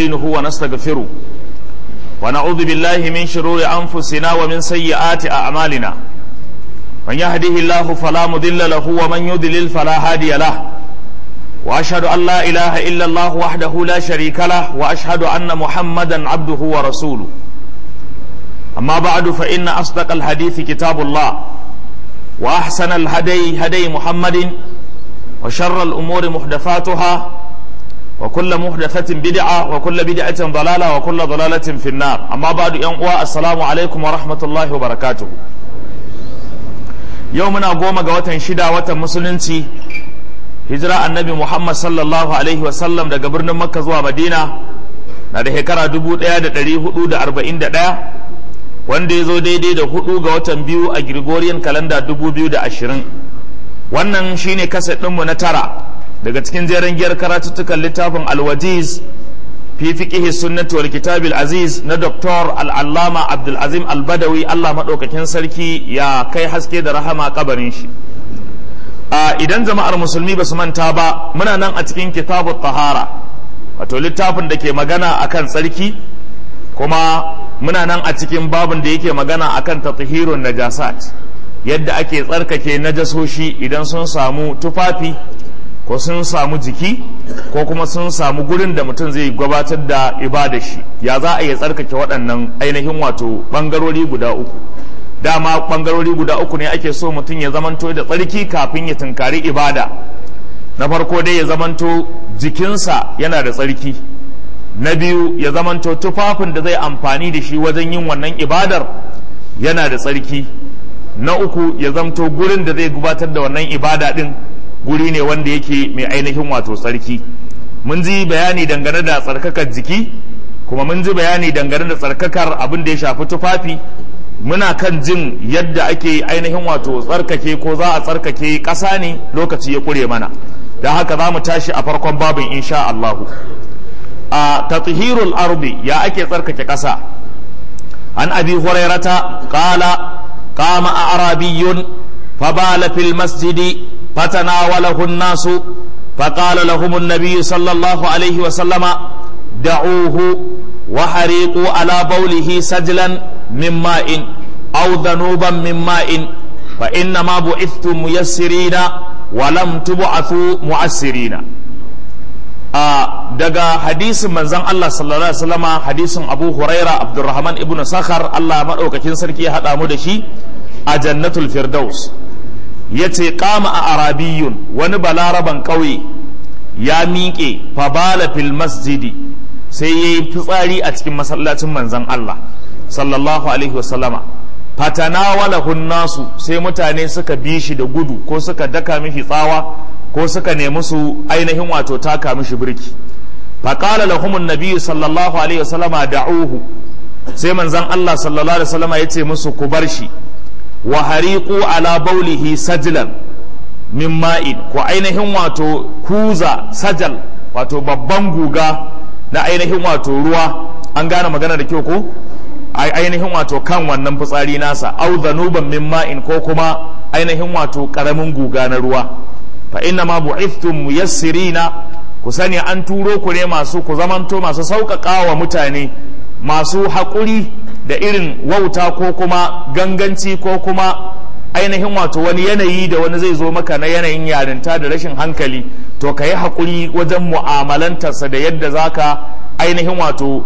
ونستعينه ونستغفره ونعوذ بالله من شرور أنفسنا ومن سيئات أعمالنا من يهده الله فلا مضل له ومن يضلل فلا هادي له وأشهد أن لا إله إلا الله وحده لا شريك له وأشهد أن محمدا عبده ورسوله أما بعد فإن أصدق الحديث كتاب الله وأحسن الهدي هدي محمد وشر الأمور محدثاتها وكل محدثة بدعة وكل بدعة ضلالة وكل ضلالة في النار أما بعد ينقوى السلام عليكم ورحمة الله وبركاته يومنا قوم قوة شدا وتمسلنتي hijira annabi Muhammad sallallahu Alaihi wasallam daga birnin Makka zuwa Madina na da shekara 1441 wanda ya zo daidai da hudu ga watan biyu a Gregorian kalanda 2020 wannan shine kaset ɗinmu na tara daga cikin jeren giyar karatuttukan littafin alwajiz fi fiqihi sunnati wal kitabil aziz na Dr. al-allama Abdulazim al-Badawi Allah maɗaukakin sarki ya kai haske da rahama kabarin shi idan jama'ar musulmi ba su manta ba muna nan a cikin kitabu tahara wato littafin da ke magana akan tsarki kuma muna nan a cikin babin da yake magana akan tatahirun najasat yadda ake tsarkake najasoshi idan sun samu tufafi ko sun samu jiki ko kuma sun samu gurin da mutum zai gabatar da ibada shi ya za a iya tsarkake waɗannan ainihin wato ɓangarori guda uku dama ɓangarori guda uku ne ake so mutum ya zamanto da tsarki kafin ya tunkari ibada na farko dai ya zamanto jikinsa yana da tsarki na biyu ya zamanto tufafin da zai amfani da shi wajen yin wannan ibadar yana da tsarki na uku ya zamto gurin da zai gabatar da wannan ibada din guri ne wanda yake mai ainihin wato tsarki mun ji bayani dangane da tsarkakar jiki kuma mun ji bayani dangane da tsarkakar abin da ya shafi tufafi muna kan jin yadda ake ainihin wato tsarkake ko za a tsarkake ƙasa ne lokaci ya ƙure mana da haka za mu tashi a farkon babin insha Allahu a tathirul ardi ya ake tsarkake ƙasa an abi hurairata qala qama a'rabiyyun fabala fil masjidi fatanawalahu an-nasu فقال لهم النبي صلى الله عليه وسلم دعوه وحريقوا على بوله سجلا من ماء أو ذنوبا من ماء فإنما بعثتم ميسرين ولم تبعثوا معسرين daga hadisin manzon Allah sallallahu alaihi wasallam hadisin Abu Huraira Abdurrahman ibn Sakhar Allah madaukakin sarki ya hada mu da shi a Jannatul Firdaus yace qama a arabiyun wani balaraban kauye ya miƙe fabala fil masjidi sai ya yi fitsari a cikin masallacin manzan Allah sallallahu alaihi wasallama fatanawalahun nasu sai mutane suka bi shi da gudu ko suka daka mishi tsawa ko suka nemi su ainihin wato taka mishi birki faƙala lahumun nabiyyu sallallahu alaihi wasallama da'uhu sai manzan Allah sallallahu alaihi wasallama ya ce musu ku bar shi wa hariqu ala baulihi sajlan min ma'in ko ainihin wato kuza sajal wato babban guga na ainihin wato ruwa an gane magana da kyau ko ainihin wato kan wannan fitsari nasa au zanuban min ma'in ko kuma ainihin wato karamin guga na ruwa fa inna ma bu'ithtum muyassirina ku sani an turo ku ne masu ku zamanto masu sauƙaƙa wa mutane masu haƙuri da irin wauta ko kuma ganganci ko kuma ainihin wato wani yanayi da wani zai zo maka na yanayin yarinta da rashin hankali to ka yi haƙuri wajen mu'amalantarsa da yadda za ka ainihin wato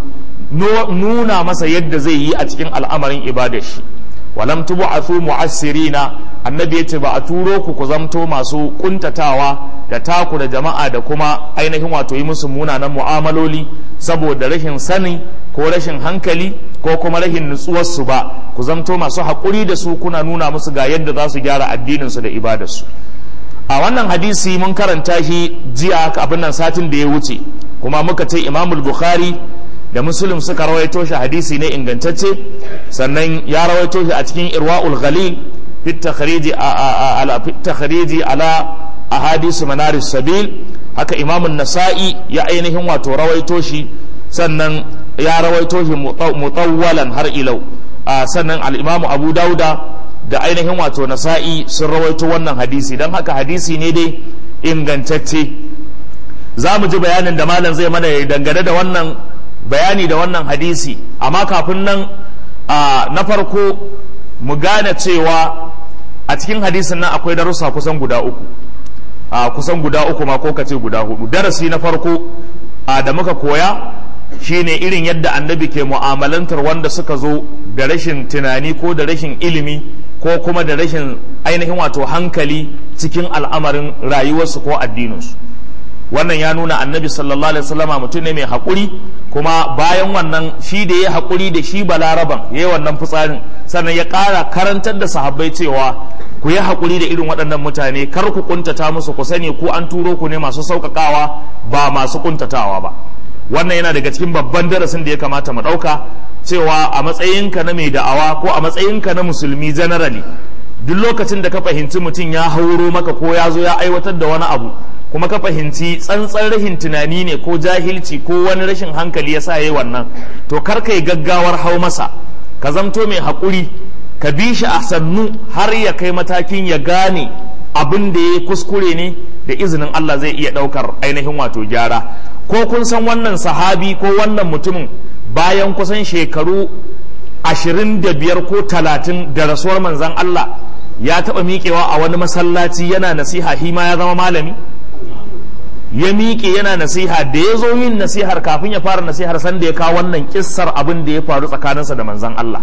nuna masa yadda zai yi a cikin al'amarin ibadar shi walam tubu a su mu'assirina annabi ya ce ba a turo ku ku zamto masu kuntatawa da taku da jama'a da kuma ainihin wato yi musu munanan mu'amaloli saboda rashin sani ko rashin hankali ko kuma rashin nutsuwarsu ba ku zamto masu haƙuri da su kuna nuna musu ga yadda za su gyara addininsu da ibadarsu a wannan hadisi mun karanta shi jiya abin nan satin da ya wuce kuma muka ce imamul bukhari da muslim suka rawaito shi hadisi ne ingantacce sannan ya rawaito shi a cikin irwa'ul ghalil fit takhriji ala fit takhriji ala ahadisu manaris sabil haka imamun nasa'i ya ainihin wato rawaito shi sannan ya rawaito shi mutawwalan har ilau sannan al-imamu abu dauda da ainihin wato nasa'i sun rawaito wannan hadisi don haka hadisi ne dai ingantacce za mu ji bayanin da malam zai mana dangane da wannan bayani da wannan hadisi amma kafin nan na farko mu gane cewa a cikin hadisin nan akwai darussa kusan guda uku a kusan guda uku ma ko kace guda hudu darasi na farko da muka koya shine irin yadda annabi ke mu'amalantar wanda suka zo da rashin tunani ko da rashin ilimi ko kuma da rashin ainihin wato hankali cikin al'amarin rayuwarsu ko addininsu wannan ya nuna annabi sallallahu alaihi wasallama mutum ne mai haƙuri kuma bayan wannan shi da ya haƙuri da shi balaraban ya yi wannan fitsarin sannan ya ƙara karantar da sahabbai cewa ku yi haƙuri da irin waɗannan mutane kar ku kuntata musu ku sani ku an turo ku ne masu sauƙaƙawa ba masu kuntatawa ba wannan yana daga cikin babban darasin da ya kamata mu ɗauka cewa a matsayinka na mai da'awa ko a matsayinka na musulmi generally duk lokacin da ka fahimci mutum ya hauro maka ko ya zo ya aiwatar da wani abu kuma ka fahimci tsantsan rashin tunani ne ko jahilci ko wani rashin hankali ya sa yi wannan to kar ka yi gaggawar hau masa ka zamto mai haƙuri ka bi shi a sannu har ya kai matakin ya gane abin da ya kuskure ne da izinin Allah zai iya ɗaukar ainihin wato gyara ko kun san wannan sahabi ko wannan mutumin bayan kusan shekaru ashirin da biyar ko talatin da rasuwar manzan Allah ya taɓa miƙewa a wani masallaci yana nasiha shi ma ya zama malami ya miƙe yana nasiha da ya zo yin nasihar kafin ya fara nasihar sanda ya kawo wannan kissar abin da ya faru tsakaninsa da manzan Allah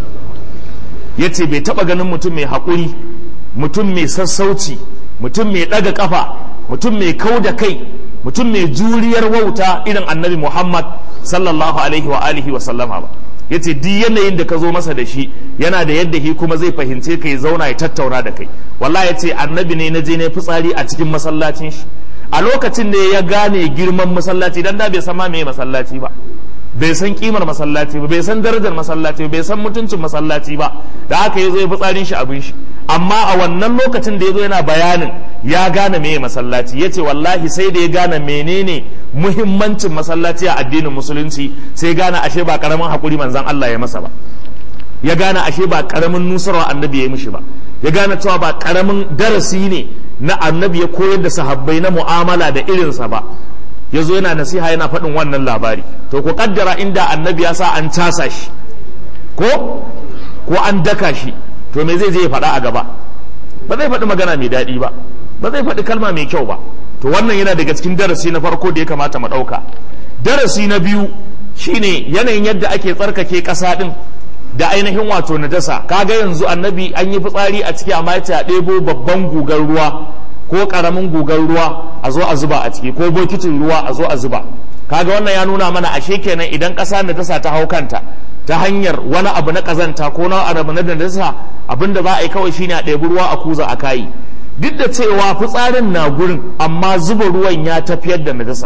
ya ce bai taɓa ganin mutum mai haƙuri mutum mai sassauci mutum mai ɗaga ƙafa mutum mai kau da kai mutum mai juriyar wauta irin annabi muhammad sallallahu alaihi wa alihi wa sallama ba ya ce duk yanayin da ka zo masa da shi yana da yadda shi kuma zai fahimce ka ya zauna ya tattauna da kai wallahi ya ce annabi ne na je na fitsari a cikin masallacin shi a lokacin da ya gane girman masallaci dan da bai san ma me masallaci ba bai san kimar masallaci ba bai san darajar masallaci ba bai san mutuncin masallaci ba da haka ya zo ya fitsarin shi abin shi amma a wannan lokacin da ya zo yana bayanin ya gane meye masallaci ya ce wallahi sai da ya gane menene muhimmancin masallaci a addinin musulunci sai gane ashe ba karamin hakuri manzan Allah ya masa ba ya gane ashe ba karamin nusarwa annabi ya yi mishi ba ya gane cewa ba karamin darasi ne na annabi ya koyar da sahabbai na mu'amala da irinsa ba ya zo yana nasiha yana faɗin wannan labari to ku kaddara inda annabi ya sa an casa shi ko ko an daka shi to me zai je ya faɗa a gaba ba zai faɗi magana mai daɗi ba ba zai faɗi kalma mai kyau ba to wannan yana daga cikin darasi na farko da ya kamata mu ɗauka darasi na biyu shine yanayin yadda ake tsarkake ƙasa ɗin da ainihin wato najasa kaga yanzu annabi an yi fitsari a ciki amma ya a ɗebo babban gugar ruwa ko ƙaramin gugar ruwa a zo a zuba a ciki ko bokitin ruwa a zo a zuba kaga wannan ya nuna mana ashe kenan idan ƙasa najasa ta hau kanta ta hanyar wani abu na ƙazanta ko na abu na najasa abinda za a yi kawai shine a ɗebi ruwa a kuza a kayi duk da cewa fitsarin na gurin amma zuba ruwan ya tafiyar da najasa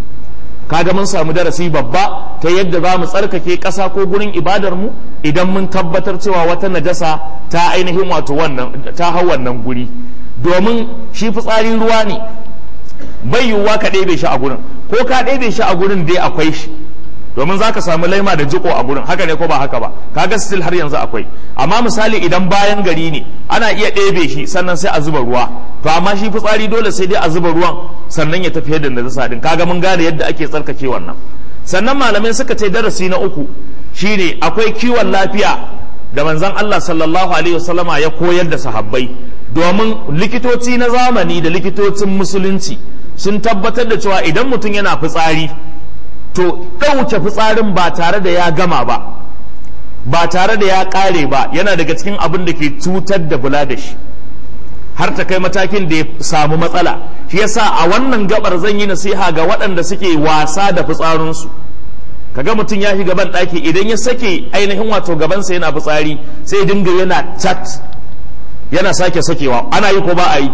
kaga mun samu darasi babba ta yadda za mu tsarkake ƙasa ko gurin ibadar mu idan mun tabbatar cewa wata najasa ta ainihin wato wannan ta hau wannan guri domin shi fitsari ruwa ne bai yiwuwa ka ɗebe shi a gurin ko ka ɗebe shi a gurin dai akwai shi domin za ka samu laima da jiko a gurin haka ne ko ba haka ba kaga still har yanzu akwai amma misali idan bayan gari ne ana iya ɗebe shi sannan sai a zuba ruwa to amma shi fitsari dole sai dai a zuba ruwan sannan ya tafi da najasa din kaga mun gane yadda ake tsarkake wannan sannan malamai suka ce darasi na uku shine akwai kiwon lafiya da manzon Allah sallallahu alaihi wasallama ya koyar da sahabbai domin likitoci na zamani da likitocin musulunci sun tabbatar da cewa idan mutum yana fitsari to ɗauke fitsarin ba tare da ya gama ba ba tare da ya ƙare ba yana daga cikin abin da ke cutar da bula da shi har ta kai matakin da ya samu matsala shi yasa a wannan gabar zan yi nasiha ga waɗanda suke wasa da fitsarinsu kaga mutum ya shi gaban ɗaki idan ya sake ainihin wato gabansa yana fitsari sai dinga yana chat yana sake sakewa ana yi ko ba a yi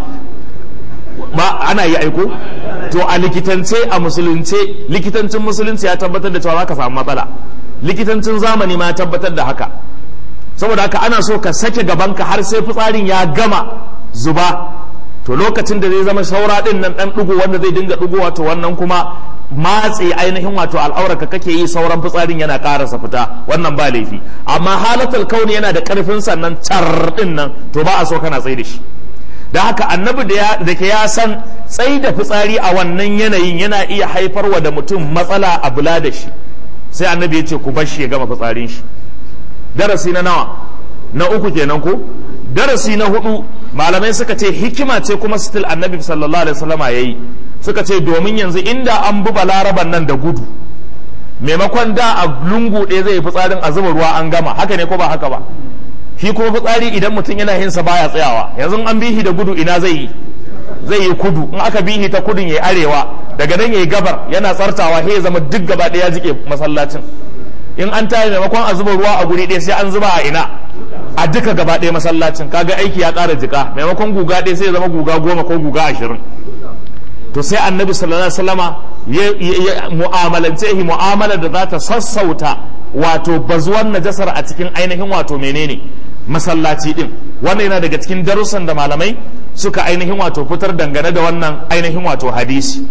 ba ana yi aiko to a likitance a musulunce likitancin musulunci ya tabbatar da cewa za ka samu matsala likitancin zamani ma ya tabbatar da haka saboda haka ana so ka sake gabanka har sai fitsarin ya gama zuba to lokacin da zai zama saura din nan dan dugo wanda zai dinga dugowa to wannan kuma matse ainihin wato al'aurarka kake yi sauran fitsarin yana karasa fita wannan ba laifi amma halatul kauni yana da karfin sannan tar din nan to ba a so kana tsaye da shi da haka annabi da ke ya san tsai da fitsari a wannan yanayin yana iya haifarwa da mutum matsala a bula da shi sai annabi ya ce ku bar shi ya gama fitsarin shi darasi na nawa na uku kenan ko darasi na hudu malamai suka ce hikima ce kuma still annabi sallallahu alaihi wasallama yayi suka ce domin yanzu inda an bi balaraban nan da gudu maimakon da a lungu ɗaya zai yi fitsarin a zuba ruwa an gama haka ne ko ba haka ba shi kuma fitsari idan mutum yana yin sa baya tsayawa yanzu an bihi da gudu ina zai yi zai yi kudu in aka bihi ta kudun ya arewa daga nan ya yi gabar yana tsartawa sai ya zama duk gaba ɗaya jike masallacin in an tayi maimakon a zuba ruwa a guri ɗaya sai an zuba a ina a duka gaba ɗaya masallacin kaga aiki ya ƙara jika maimakon guga ɗaya sai ya zama guga goma ko guga ashirin to sai annabi sallallahu alaihi wasallama ya mu'amalance shi mu'amala da za ta sassauta wato bazuwar najasar a cikin ainihin wato menene masallaci din wannan yana daga cikin darussan da malamai suka ainihin wato fitar dangane da wannan ainihin wato hadisi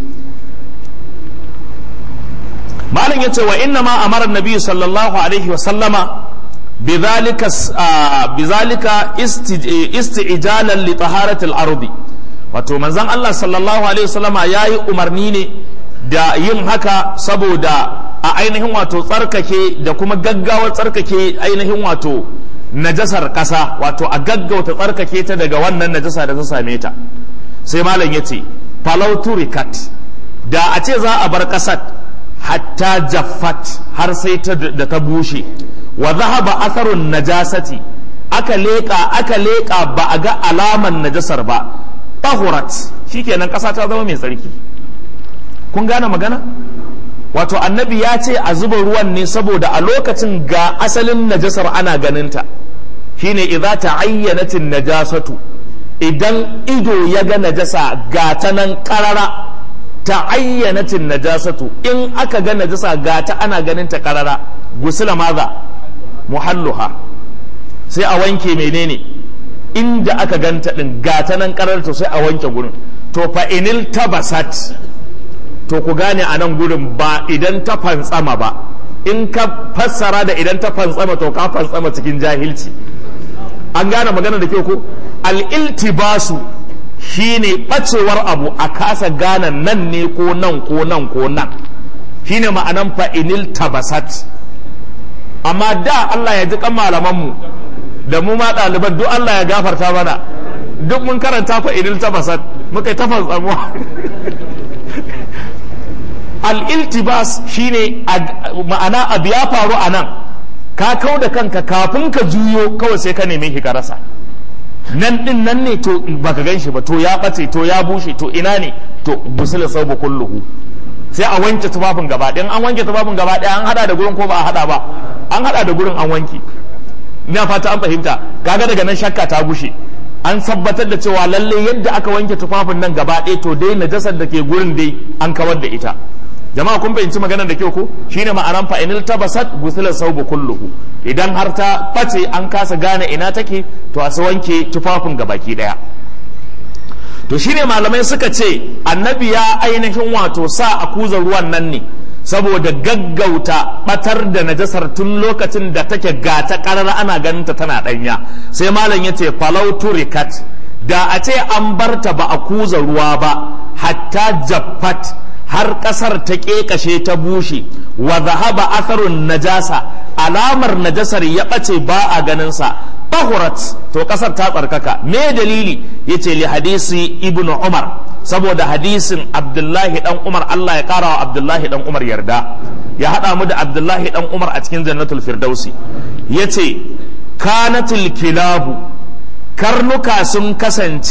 malam yace wa inna ma amara nabi sallallahu alaihi wasallama بذلك بذلك استعجالا لطهارة الأرض wato manzon Allah sallallahu alaihi wasallama yayi umarni ne da yin haka saboda a ainihin wato tsarkake da kuma gaggawar tsarkake ainihin wato najasar ƙasa wato a gaggauta tsarkake ta daga wannan najasa da ta same ta sai malam ya ce turikat da a ce za a bar ƙasar hatta jaffat har sai da ta bushe wa zahaba atharun najasati aka leƙa aka leƙa ba a ga alaman najasar ba tahurat shikenan ƙasa ta zama mai tsarki kun gane magana wato annabi ya ce a zuba ruwan ne saboda a lokacin ga asalin najasar ana ganinta shine idza ta'ayyanatin najasatu idan ido ya ga najasa ga ta nan karara ta'ayyanatin najasatu in aka ga najasa ga ta ana ganinta karara gusula maza muhalluha sai a wanke menene inda aka ganta din gata nan karar to sai a wanke gurin to fa inil tabasat to ku gane a nan gurin ba idan ta fantsama ba in ka fassara da idan ta fantsama to ka fantsama cikin jahilci an gane magana da ke ko al-iltibasu shine bacewar abu a kasa gane nan ne ko nan ko nan ko nan shine ma'anan fa inil tabasat amma da Allah ya ji kan malamanmu da mu ma ɗaliban duk Allah ya gafarta mana duk mun karanta fa idil tabasat muka tafas tsamuwa al-iltibas shine ma'ana abu ya faru a nan ka kau da kanka kafin ka juyo kawai sai ka neme shi ka rasa nan din nan ne to baka gan shi ba to ya ɓace to ya bushe to ina ne to busula saubu kulluhu sai a wanke tufafin gaba ɗaya an wanke tufafin gaba ɗaya an hada da gurin ko ba a hada ba an hada da gurin an wanke ina fata an fahimta kaga daga nan shakka ta gushe an tabbatar da cewa lalle yadda aka wanke tufafin nan gaba ɗaya to dai najasar da ke gurin dai an kawar da ita jama'a kun fahimci maganar da kyau ko shine ma'anan fa inil tabasat gusila saubu kulluhu idan har ta face an kasa gane ina take to a wanke tufafin gabaki daya to shine malamai suka ce annabi ya ainihin wato sa a kuza ruwan nan ne saboda gaggauta batar da najasar tun lokacin da take gata karara ana ganinta tana danya sai malam ya ce falautu rikat da a ce an barta ba a kuza ruwa ba hatta jaffat har kasar ta kekashe ta bushe wa zahaba atharun najasa alamar najasar ya bace ba a ganinsa tahurat to kasar ta tsarkaka me dalili yace li hadisi ibnu umar saboda hadisin abdullahi dan umar Allah ya kara wa abdullahi dan umar yarda ya hada mu da abdullahi dan umar a cikin jannatul firdausi yace kanatul kilabu karnuka sun kasance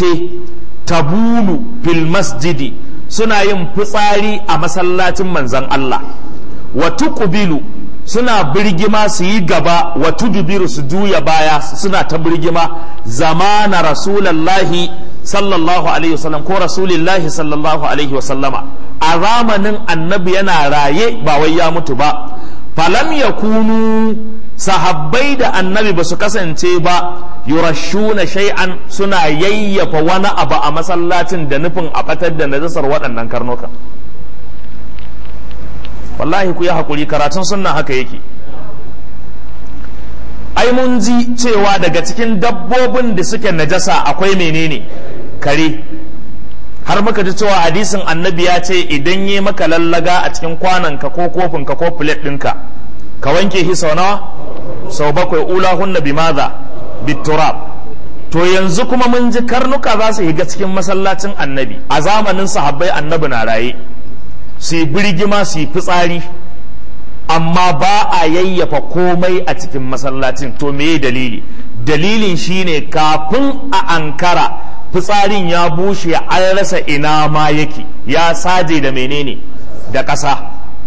tabulu fil masjidi suna yin fitsari a masallacin manzon Allah wa tuqbilu suna birgima su yi gaba wa tudubiru su juya baya suna ta birgima zamana rasulallahi sallallahu alaihi wasallam ko rasulillahi sallallahu alaihi wasallama a zamanin annabi yana raye ba wai ya mutu ba falam yakunu sahabbai da annabi ba su kasance ba yurashuna shay'an suna yayyafa wani abu a masallacin da nufin a batar da najasar waɗannan karnuka wallahi ku yi haƙuri karatun sunna haka yake ai mun ji cewa daga cikin dabbobin da suke najasa akwai menene kare har muka ji cewa hadisin annabi ya ce idan yi maka lallaga a cikin kwananka ko kofinka ko plate ɗinka ka wanke shi sau nawa sau bakwai ula hunna bi maza biturab to yanzu kuma mun ji karnuka za su higa cikin masallacin annabi a zamanin sahabbai annabi na raye su yi birgima su yi fitsari amma ba a yayyafa komai a cikin masallacin to me dalili dalilin shine kafin a ankara fitsarin ya bushe an rasa ina ma yake ya saje da menene da ƙasa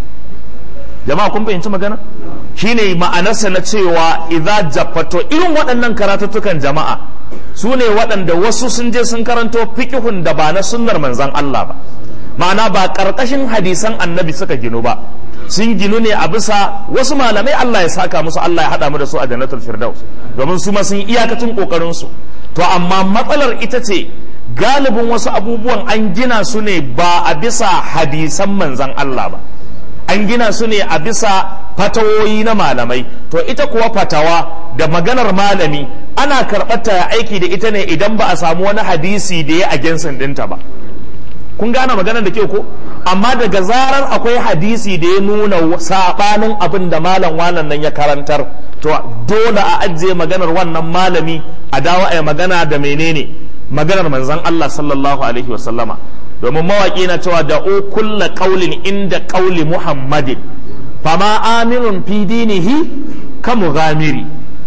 jama'a kun fahimci magana shine ma'anarsa na cewa idza jaffato irin waɗannan karatuttukan jama'a su ne waɗanda wasu sun je sun karanto fiqhun da ba na sunnar manzon Allah ba ma'ana ba ƙarƙashin hadisan annabi suka ginu ba sun ginu ne a bisa wasu malamai Allah ya saka musu Allah ya haɗa mu da su a jannatul firdaus domin su ma sun iyakacin ƙoƙarin su to amma matsalar ita ce galibin wasu abubuwan an gina su ne ba a bisa hadisan manzan Allah ba an gina su ne a bisa fatawoyi na malamai to ita kuwa fatawa da maganar malami ana karɓar ta aiki da ita ne idan ba a samu wani hadisi da ya agensin ɗinta ba kun gane maganar da ke ko amma daga zarar akwai hadisi da ya nuna saɓanin abin da malam wannan nan ya karantar to dole a ajiye maganar wannan malami a dawo a magana da menene maganar manzon Allah sallallahu alaihi wasallama domin mawaƙi na cewa da o kulla qaulin inda qauli muhammadin fama aminun fi dinihi ka mughamiri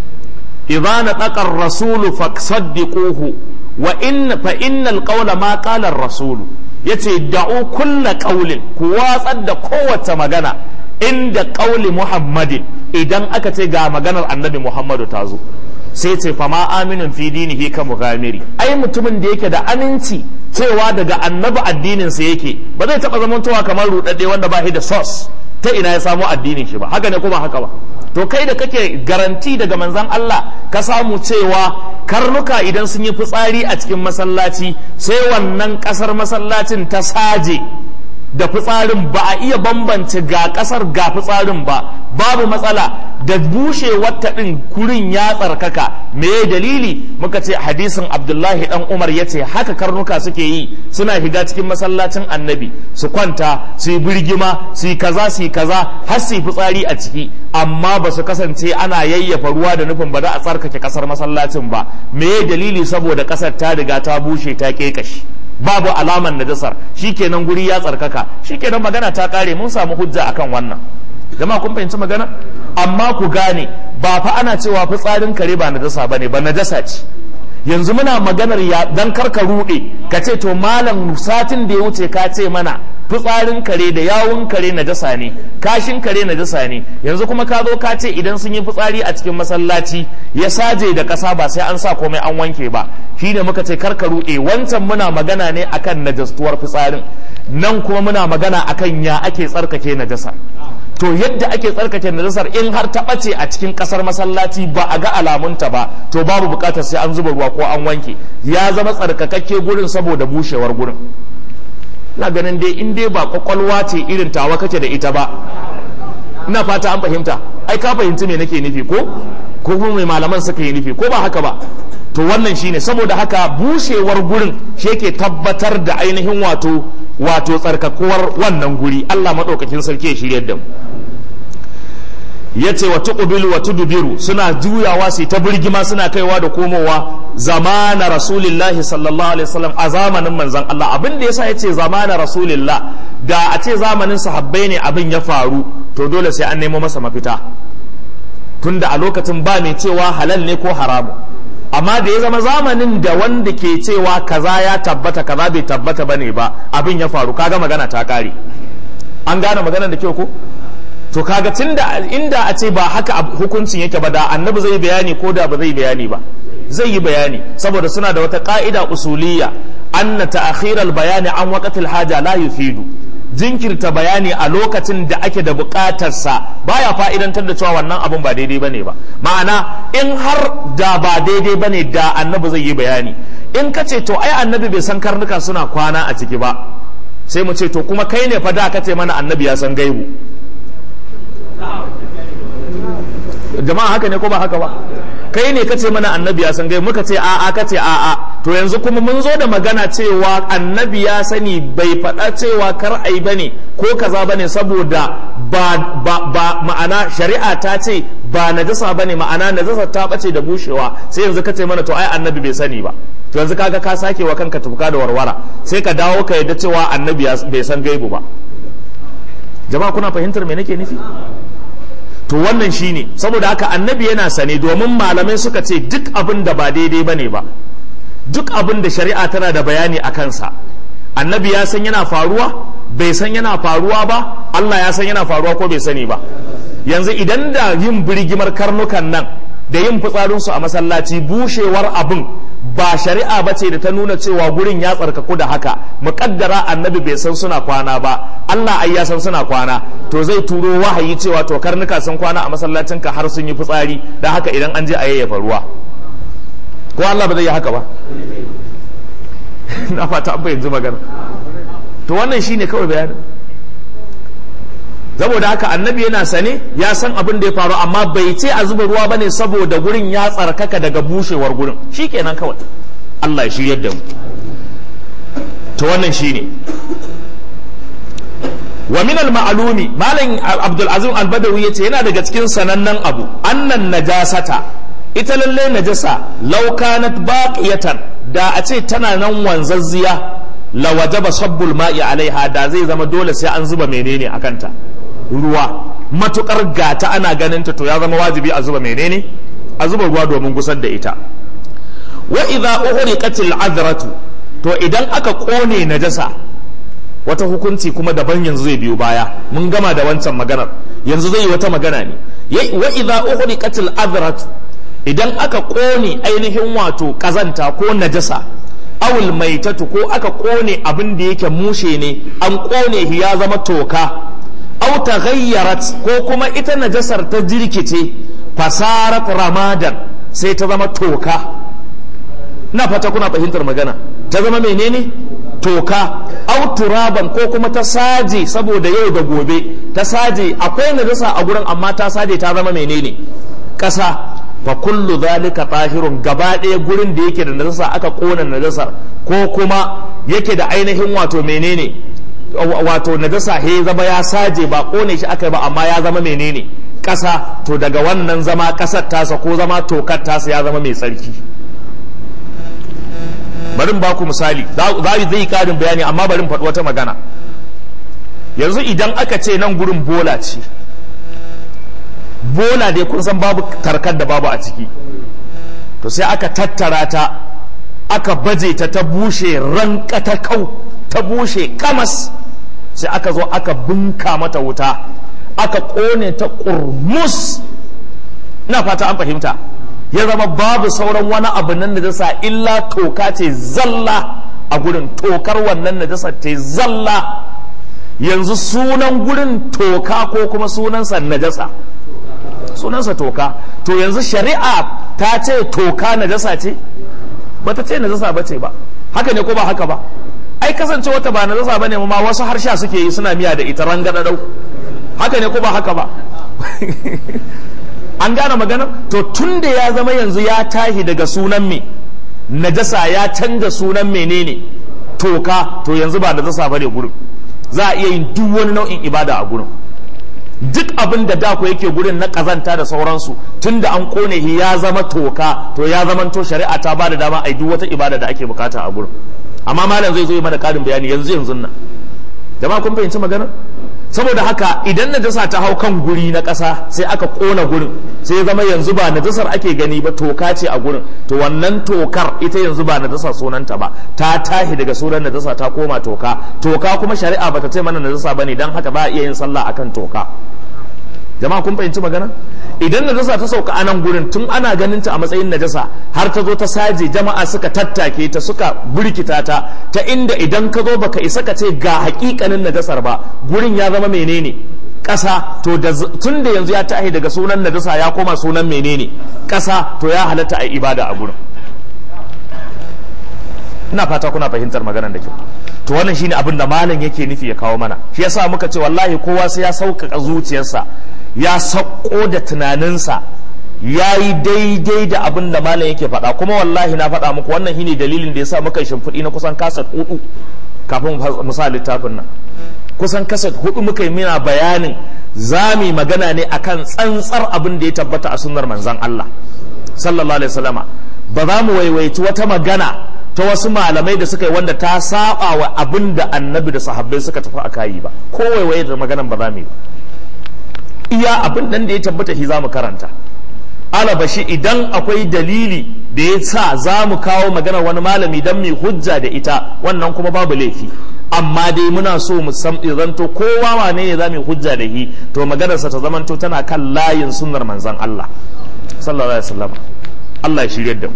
idza nataqa ar-rasulu fasaddiquhu wa in fa innal qawla ma qala ar-rasulu yace da'u kulla qaulin ku watsar da kowace magana inda qauli muhammadin idan aka ce ga maganar annabi muhammadu ta zo sai ce fama aminin fi dinihi ka mughamiri ai mutumin da yake da aminci cewa daga annabi addinin sa yake ba zai taba zamantowa kamar rudadde wanda ba shi da source ta ina ya samu addinin shi ba haka ne ko ba haka ba to kai da kake garanti daga manzon Allah ka samu cewa karnuka idan sun yi fitsari a cikin masallaci sai wannan kasar masallacin ta saje da fitsarin ba a iya bambance ga kasar ga fitsarin ba babu matsala da bushe wata ɗin kurin ya tsarkaka me dalili muka ce hadisin abdullahi dan umar ya ce haka karnuka suke yi suna shiga cikin masallacin annabi su kwanta su yi birgima su yi kaza su yi kaza har su yi fitsari a ciki amma ba su kasance ana yayyafa ruwa da nufin ba da a tsarkake kasar masallacin ba me dalili saboda kasar ta riga ta bushe ta kekashi babu alaman najasar shikenan guri ya tsarkaka shikenan magana ta kare mun samu hujja akan wannan jama'a kun fahimci magana amma ku gane ba fa ana cewa fitsarin kare ba najasa bane ba najasa ce yanzu muna maganar ya dan karka rude ka ce to malam satin da ya wuce ka ce mana fitsarin kare da yawun kare najasa ne kashin kare najasa ne yanzu kuma ka zo ka ce idan sun yi fitsari a cikin masallaci ya saje da kasa ba sai an sa komai an wanke ba shine muka ce karka rude wancan muna magana ne akan najastuwar fitsarin nan kuma muna magana akan ya ake tsarkake najasa to yadda ake tsarkake najasar in har ta ɓace a cikin ƙasar masallaci ba a ga alamunta ba to babu buƙatar sai an zuba ruwa ko an wanke ya zama tsarkakakke gurin saboda bushewar gurin ina ganin dai in dai ba kwakwalwa ce irin tawa kake da ita ba ina fata an fahimta ai ka fahimci me nake nufi ko ko kuma mai malaman suka yi nufi ko ba haka ba to wannan shine saboda haka bushewar gurin shi yake tabbatar da ainihin wato wato tsarkakuwar wannan guri Allah madaukakin sarki ya shiryar da mu yace wa tuqbilu wa tudbiru suna juyawa su ta birgima suna kaiwa da komowa zamana rasulillahi sallallahu alaihi wasallam a zamanin manzon Allah abin da yasa yace zamana rasulillah da a ce zamanin sahabbai ne abin ya faru to dole sai an nemo masa mafita tunda a lokacin ba mai cewa halal ne ko haramu amma da ya zama zamanin da wanda ke cewa kaza ya tabbata kaza bai tabbata bane ba abin ya faru kaga magana ta kare an gane maganar da kyau ko to kaga tunda inda a ce ba haka hukuncin yake ba da annabi zai bayani ko da ba zai bayani ba zai yi bayani saboda suna da wata ka'ida usuliyya anna ta'khiral bayani an waqtil haja la yufidu jinkirta bayani a lokacin da ake da bukatarsa baya fa'idantar da cewa wannan abun ba daidai bane ba ma'ana in har da ba daidai bane da annabi zai yi bayani in ka ce to ai annabi bai san karnuka suna kwana a ciki ba sai mu ce to kuma kai ne fa da ka ce mana annabi ya san gaibu jama'a haka ne ko ba haka ba kai ne kace mana annabi ya san gai muka ce a'a kace a'a to yanzu kuma mun zo da magana cewa annabi ya sani bai faɗa cewa kar ai bane ko kaza bane saboda ba, ba, ba ma'ana shari'a ta ce ba najasa bane ma'ana najasa ta bace da bushewa sai yanzu ka ce mana to ai annabi bai sani ba to yanzu kaga ka sake wa kanka tufka da warwara sai ka dawo ka yadda cewa annabi bai san gaibu ba jama'a kuna fahimtar me nake nufi to wannan shine saboda haka annabi yana sane domin malamai suka ce duk abin da ba daidai bane ba duk abin da shari'a tana da bayani a kansa annabi ya san yana faruwa bai san yana faruwa ba Allah ya san yana faruwa ko bai sani ba yanzu idan da yin birgimar karnukan nan da yin fitsarinsu a masallaci bushewar abin ba shari'a ba ce da ta nuna cewa gurin ya tsarkaku da haka muƙaddara annabi bai san suna kwana ba Allah ai ya san suna kwana to zai turo wahayi cewa to karnuka sun kwana a masallacinka har sun yi fitsari da haka idan an je a yayyafa ruwa ko Allah ba zai yi haka ba na fata an yanzu magana to wannan shine kawai bayanin saboda haka annabi yana sane ya san abin da ya faru amma bai ce a zuba ruwa bane saboda gurin ya tsarkaka daga bushewar gurin shikenan kawai Allah ya shiryar da mu to wannan shine wa min al ma'lumi malam Abdul Azim al Badawi yace yana daga cikin sanannen abu annan najasata ita lalle najasa law kanat baqiyatan da a ce tana nan wanzazziya la wajaba sabbul ma'i alaiha da zai zama dole sai an zuba menene akanta ruwa matukar gata ana ganin ta to ya zama wajibi a zuba menene a zuba ruwa domin gusar da ita wa idza uhriqatil adratu to idan aka kone najasa wata hukunci kuma daban yanzu zai biyo baya mun gama da wancan maganar yanzu zai yi wata magana ne wa idza uhriqatil adratu idan aka kone ainihin wato kazanta ko najasa awul maitatu ko aka kone abin da yake mushe ne an kone shi ya zama toka aw taghayyarat ko kuma ita najasar ta jirkice fasarat ramadan sai ta zama toka na fata kuna fahimtar magana ta zama menene toka aw turaban ko kuma ta saje saboda yau da gobe ta saje akwai najasa a gurin amma ta saje ta zama menene ƙasa fa kullu zalika tahirun gaba ɗaya gurin da yake da najasa aka kona najasar ko kuma yake da ainihin wato menene wato najasa he zama ya saje ba kone shi aka ba amma ya zama menene ƙasa to daga wannan zama ƙasar tasa ko zama tokar tasa ya zama mai tsarki barin ba ku misali za zai karin bayani amma barin faɗi wata magana yanzu idan aka ce nan gurin bola ce bola dai kun san babu tarkar da babu a ciki to sai aka tattara ta aka baje ta ta bushe rankata kau ta bushe kamas sai aka zo aka bunka mata wuta aka kone ta kurmus ina fata an fahimta ya zama babu sauran wani abu nan najasa illa toka ce zalla a gurin tokar wannan najasa ce zalla yanzu sunan gurin toka ko kuma sunansa najasa sunansa toka to yanzu shari'a ta ce toka najasa ce ba ta ce najasa ba ce ba haka ne ko ba haka ba ai kasance wata ba najasa ba ne ma wasu harsha suke yi suna miya da ita rangadadau haka ne ko ba haka ba an gane maganar to tun da ya zama yanzu ya tahi daga sunan me najasa ya canza sunan menene toka to yanzu ba najasa ba ne gurin za a iya yin duk wani nau'in ibada a gurin duk abin da da ku yake gurin na kazanta da sauransu tun da an kone shi ya zama toka to ya zama to shari'a ta ba da dama a yi duk wata ibada da ake bukata a gurin amma malam zai zo yi mana karin bayani yanzu yanzu nan jama'a kun fahimci maganar saboda haka idan najasa ta hau kan guri na ƙasa sai aka ƙona gurin sai ya zama yanzu ba najasar ake gani ba toka ce a gurin to wannan tokar ita yanzu ba najasa sunanta ba ta tahi daga sunan najasa ta koma toka toka kuma shari'a bata ce mana najasa bane dan haka ba a iya yin sallah akan toka jama'a kun fahimci magana idan najasa ta sauka a nan gurin tun ana ganin ta a matsayin najasa har ta zo ta saje jama'a suka tattake ta suka burkita ta ta inda idan ka zo baka isa ka ce ga hakikanin najasar ba gurin ya zama menene ƙasa to tun da yanzu ya tahi daga sunan najasa ya koma sunan menene ƙasa to ya halatta a ibada a gurin ina fata kuna fahimtar maganar da kyau to wannan shine abin da malam yake nufi ya kawo mana shi yasa muka ce wallahi kowa sai ya sauƙaƙa zuciyarsa ya sauko da tunaninsa ya yi daidai da abin da malam yake faɗa kuma wallahi na faɗa muku wannan shine dalilin da ya sa muka shimfiɗi na kusan kasat hudu kafin mu sa littafin nan kusan kasat hudu muka yi mina bayanin zami magana ne akan tsantsar abin da ya tabbata a sunnar manzon Allah sallallahu alaihi wasallama ba za mu waiwaici wata magana ta wasu malamai da suka yi wanda ta saba wa abin da annabi da sahabbai suka tafi a kayi ba ko waiwaye da maganan ba za mu yi ba iya abin nan da ya tabbata shi za mu karanta alabashi idan akwai dalili da ya sa za mu kawo maganar wani malami don mai hujja da ita wannan kuma babu laifi amma dai muna so mu san zanto kowa wane ne za mu hujja da shi to maganarsa ta zamanto tana kan layin sunnar manzon Allah sallallahu alaihi wasallam Allah ya shirye da mu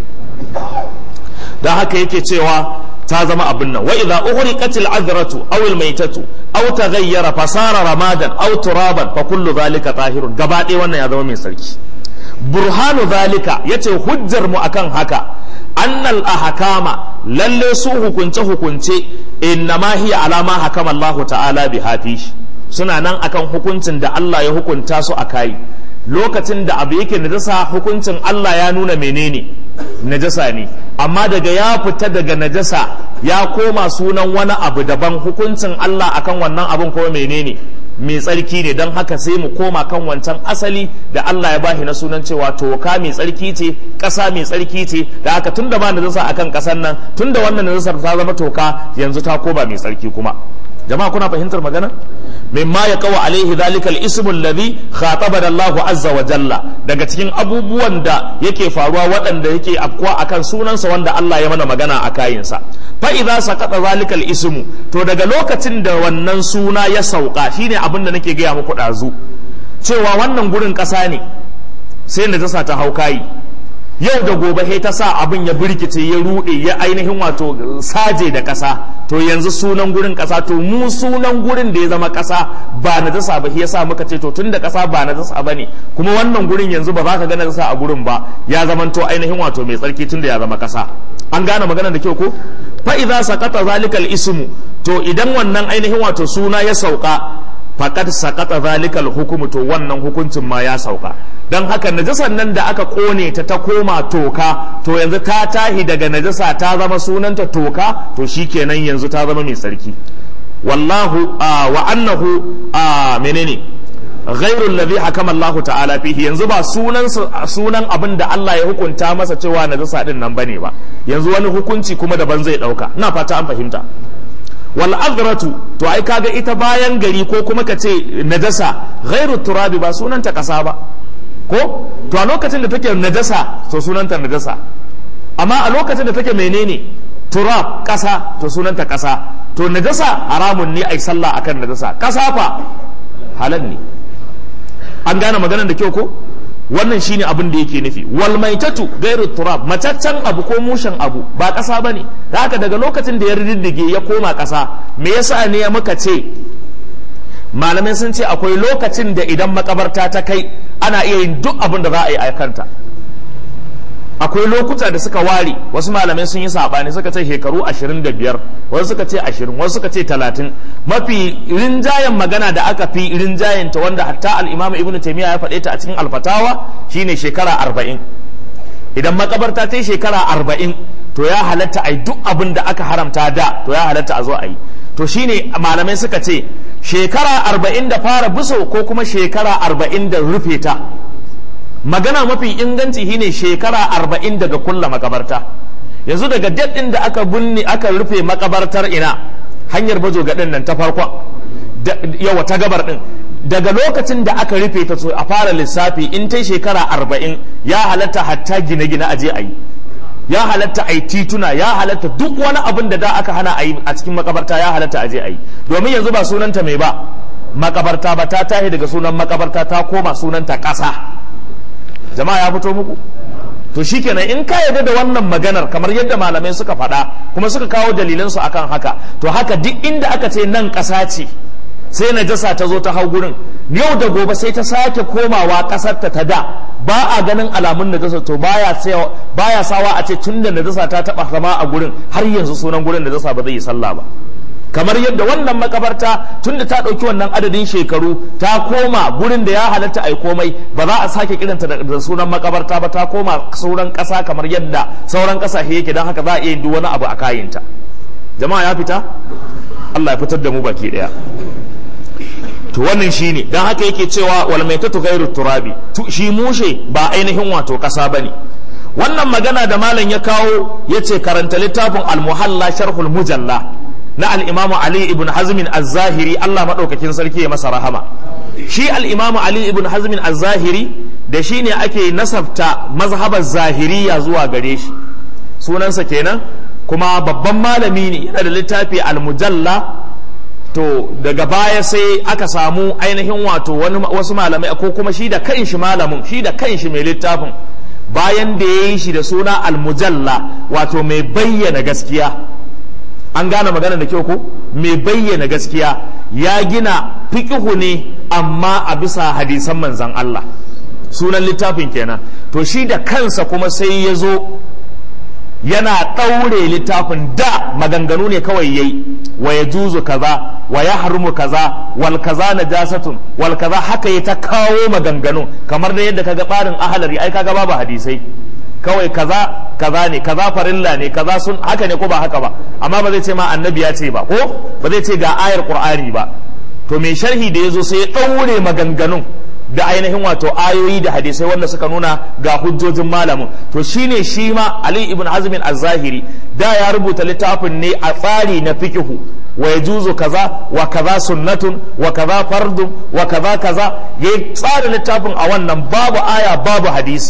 dan haka yake cewa ta zama abin nan wa idza uhriqatil adratu aw al maytatu aw taghayyara fasara ramadan aw turaban fa kullu zalika tahirun gaba ɗaya wannan ya zama mai sarki burhanu zalika yace hujjar mu akan haka annal ahkama lalle su hukunce hukunce innama hiya alama hakama Allah ta'ala bi hafish suna nan akan hukuncin da Allah ya hukunta su a kai lokacin da abu yake najasa hukuncin Allah ya nuna menene najasa ne amma daga ya fita daga najasa ya koma sunan wani abu daban hukuncin Allah akan wannan abun kuma menene mai tsarki ne don haka sai mu koma kan wancan asali da Allah ya bashi na sunan cewa toka mai tsarki ce ƙasa mai tsarki ce da haka tun da ba najasa akan ƙasar nan tun da wannan najasar ta zama toka yanzu ta koma mai tsarki kuma jama'a kuna fahimtar magana mimma ya kawo alaihi zalikal ismu alladhi khataba Allah azza wa jalla daga cikin abubuwan da yake faruwa waɗanda yake afkuwa akan sunansa wanda Allah ya mana magana a kayinsa fa idza saqata zalikal ismu to daga lokacin da wannan suna ya sauka shine abin da nake gaya muku dazu cewa wannan gurin ƙasa ne sai najasa ta hau kayi yau da gobe sai ta sa abin ya birkice ya rude ya ainihin wato saje da ƙasa to yanzu sunan gurin ƙasa to mu sunan gurin da ya zama ƙasa ba na dasa ba ya sa muka ce to tun da ƙasa ba na dasa ba ne kuma wannan gurin yanzu ba za ka gana dasa a gurin ba ya zama to ainihin wato mai tsarki tun da ya zama ƙasa an gane maganar da kyau ko fa idza saqata zalikal ismu to idan wannan ainihin wato suna ya sauka faqad saqata zalikal hukumu to wannan hukuncin ma ya sauka don haka najasar nan da aka kone ta ta koma toka to yanzu ta tahi daga najasa ta zama sunanta toka to shikenan yanzu ta zama mai sarki wallahu wa annahu menene ghairul ladhi hakama Allah ta'ala fihi yanzu ba sunan sunan abin da Allah ya hukunta masa cewa najasa din nan bane ba yanzu wani hukunci kuma daban zai dauka ina fata an fahimta wal azratu to ai kaga ita bayan gari ko kuma ka ce najasa ghairu turabi ba sunanta kasa ba ko to a lokacin da take najasa to sunanta najasa amma a lokacin da take menene turab kasa to sunanta kasa to najasa haramun ne ai sallah akan najasa kasa fa halal ne an gane maganar da kyau ko wannan shine abin da yake nufi wal maitatu gairu turab mataccen abu ko mushen abu ba kasa bane da haka daga lokacin da ya riddige ya koma kasa me yasa ne ya muka ce malamai sun ce akwai lokacin da idan makabarta ta kai ana iya yin duk abin da za a yi a kanta akwai lokuta da suka ware wasu malamai sun yi sabani suka ce shekaru 25 wasu suka ce 20 wasu suka ce 30 mafi rinjayen magana da aka fi rinjayen ta wanda hatta al-imam ibn taymiya ya faɗe ta a cikin alfatawa shine shekara 40 idan makabarta ta yi shekara 40 to ya halatta a yi duk abin da aka haramta da to ya halatta a zo a yi to shine malamai suka ce shekara arba'in da fara biso ko kuma shekara arba'in da rufe ta magana mafi inganci shine shekara arba'in daga kulla makabarta yanzu daga daɗin da aka binne aka rufe makabartar ina hanyar bajo gaɗin nan ta farkon yawa ta gabar ɗin daga lokacin da aka rufe ta a fara lissafi in ta shekara arba'in ya halatta hatta gine-gine a je a yi ya halatta a yi tituna ya halatta duk wani abin da da aka hana a yi a cikin makabarta ya halatta a je a yi domin yanzu ba sunanta mai ba makabarta ba ta tahi daga sunan makabarta ta koma sunanta ƙasa jama'a ya fito muku to shikenan in ka yarda da wannan maganar kamar yadda malamai suka faɗa kuma suka kawo dalilansu akan haka to haka duk inda aka ce nan ƙasa ce sai najasa ta zo ta hau gurin yau da gobe sai ta sake komawa ƙasar ta da ba a ganin alamun najasa to baya baya sawa a ce tun da najasa ta taba zama a gurin har yanzu sunan gurin najasa ba zai yi sallah ba kamar yadda wannan makabarta tunda ta ɗauki wannan adadin shekaru ta koma gurin da ya halatta a komai ba za a sake kiranta da sunan makabarta ba ta koma sauran ƙasa kamar yadda sauran ƙasashe yake don haka za a iya yin duk wani abu a kayinta jama'a ya fita Allah ya fitar da mu baki ɗaya to wannan shine don haka yake cewa wal maitatu ghairu turabi shi mushe ba ainihin wato ƙasa bane wannan magana da malam ya kawo yace karanta littafin al-muhalla sharhul mujalla na al'imamu Ali ibn Hazmin az-Zahiri Allah maɗaukakin sarki ya masa rahama shi al'imamu Ali ibn Hazmin az-Zahiri da shi ne ake nasabta mazhabar zahiriya zuwa gare shi sunansa kenan kuma babban malami ne yana da littafi al-mujalla to daga baya sai aka samu ainihin wato wasu malamai ko kuma shi da kanshi malamin shi da kanshi mai littafin bayan da ya yi shi da suna al-mujalla wato mai bayyana gaskiya an gane magana da kyau ko mai bayyana gaskiya ya gina fiƙihu ne amma a bisa hadisan manzan Allah sunan littafin kenan to shi da kansa kuma sai ya zo yana ɗaure littafin da maganganu ne kawai yayi wa ya juzu kaza wa ya harumu kaza wal kaza najasatun wal kaza haka ya ta kawo maganganu kamar da yadda kaga barin ahalari ai kaga babu hadisai kawai kaza kaza ne kaza farilla ne kaza sun haka ne ko ba haka ba amma ba zai ce ma annabi ya ce ba ko ba zai ce ga ayar qur'ani ba to mai sharhi da yazo sai ya daure maganganun da ainihin wato ayoyi da hadisai wanda suka nuna ga hujjojin malamin to shine shi ma Ali ibn Hazm az-Zahiri da ya rubuta littafin ne a tsari na fikihu wa yajuzu kaza wa kaza sunnatun wa kaza fardun wa kaza kaza yayi tsara littafin a wannan babu aya babu hadisi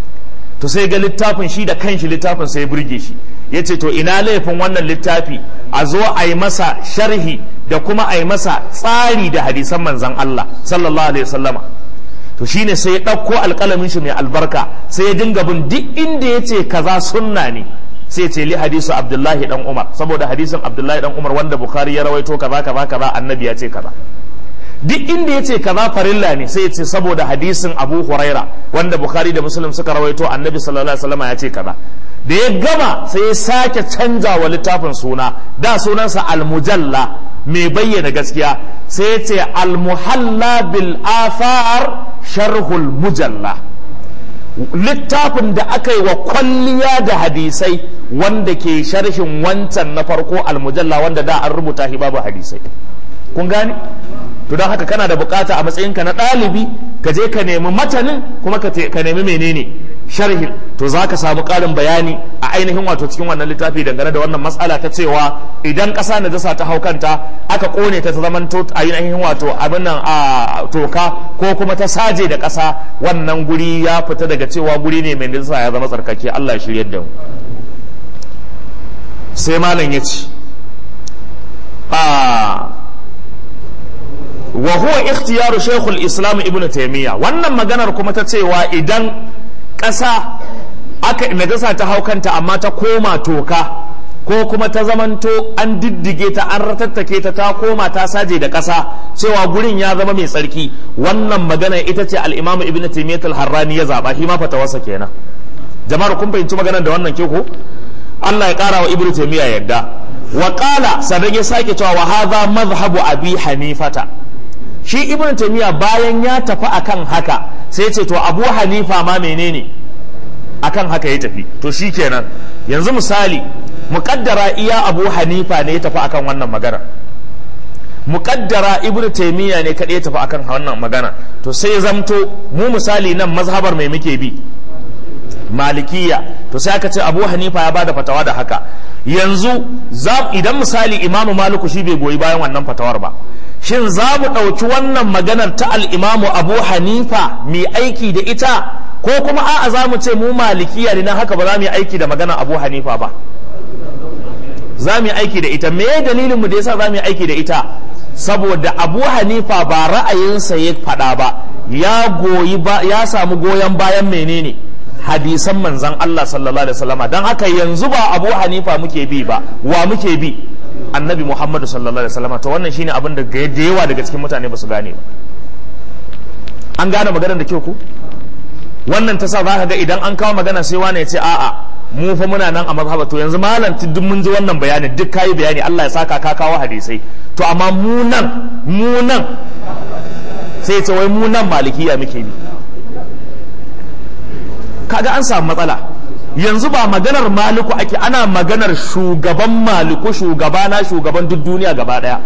to sai ga littafin shi da kanshi littafin sai burge shi ya ce to ina laifin wannan littafi a zo a yi masa sharhi da kuma a yi masa tsari da hadisan manzan Allah sallallahu alaihi wasallama to shine sai ya ɗauko alƙalamin shi mai albarka sai ya dinga bin duk inda ya ce kaza sunna ne sai ya ce li hadisu abdullahi dan umar saboda hadisin abdullahi dan umar wanda bukhari ya rawaito kaza kaza kaza annabi ya ce kaza duk inda ya ce kaza farilla ne sai ya ce saboda hadisin abu huraira wanda bukhari da muslim suka rawaito annabi sallallahu alaihi wasallam ya ce kaza da ya gama sai ya sake canza wa littafin suna da sunansa almujalla mai bayyana gaskiya sai ya ce almuhalla bil athar sharhul mujalla littafin da aka yi wa kwalliya da hadisai wanda ke sharhin wancan na farko almujalla wanda da an rubuta shi babu hadisai kun gane to don haka kana da bukata a matsayinka na ɗalibi ka je ka nemi matanin kuma ka nemi menene sharhin to za ka samu ƙarin bayani a ainihin wato cikin wannan littafi dangane da wannan matsala ta cewa idan ƙasa na dasa ta hau kanta aka ƙone ta ta zaman to a ainihin wato abin nan a toka ko kuma ta saje da ƙasa wannan guri ya fita daga cewa guri ne mai dasa ya zama tsarkake Allah ya shiryar da mu sai malam ya ce wa huwa ikhtiyaru shaykhul islam ibn taymiya wannan maganar kuma ta cewa idan ƙasa aka najasa ta haukanta amma ta koma toka ko kuma ta zamanto an diddige ta an ratattake ta ta koma ta saje da ƙasa cewa gurin ya zama mai tsarki wannan magana ita ce al-imam ibn taymiyyah al-harrani ya zaba shi ma fatawarsa kenan jama'ar kun fahimci maganar da wannan ke ko Allah ya kara wa ibn taymiyyah yadda wa qala sadan ya sake cewa wa hadha madhhabu abi hanifata shi ibn taymiya bayan ya tafi akan haka sai ce to abu hanifa ma menene akan haka ya tafi to shi kenan yanzu misali muƙaddara iya abu hanifa ne ya tafi akan wannan magana muƙaddara ibn taymiya ne kaɗai ya tafi akan wannan magana to sai zamto mu misali nan mazhabar mai muke bi malikiya to sai aka ce abu hanifa ya bada fatawa da haka yanzu idan misali imamu maliku shi bai goyi bayan wannan fatawar ba shin za mu ɗauki wannan maganar ta al'imamu abu hanifa mai aiki da ita ko kuma a'a za mu ce mu malikiya ne na haka ba za mu yi aiki da maganar abu hanifa ba za mu yi aiki da ita me dalilinmu da yasa za mu yi aiki da ita saboda abu hanifa ba ra'ayinsa ya faɗa ba ya goyi ba ya samu goyon bayan menene hadisan manzan Allah sallallahu alaihi wasallama don haka yanzu ba abu hanifa muke bi ba wa muke bi annabi muhammadu sallallahu alaihi wasallama to wannan shine abin da da yawa daga cikin mutane ba su gane ba an gane maganar da kyau ku wannan ta sa za ka ga idan an kawo magana sai wani ya ce a'a mu fa muna nan a mazhaba to yanzu malam duk mun ji wannan bayani duk kayi bayani Allah ya saka ka kawo hadisai to amma mu nan mu nan sai ce wai mu nan malikiya muke bi kaga an samu matsala yanzu ba maganar maliku ake ana maganar shugaban maliku shugaba na shugaban duk duniya gaba daya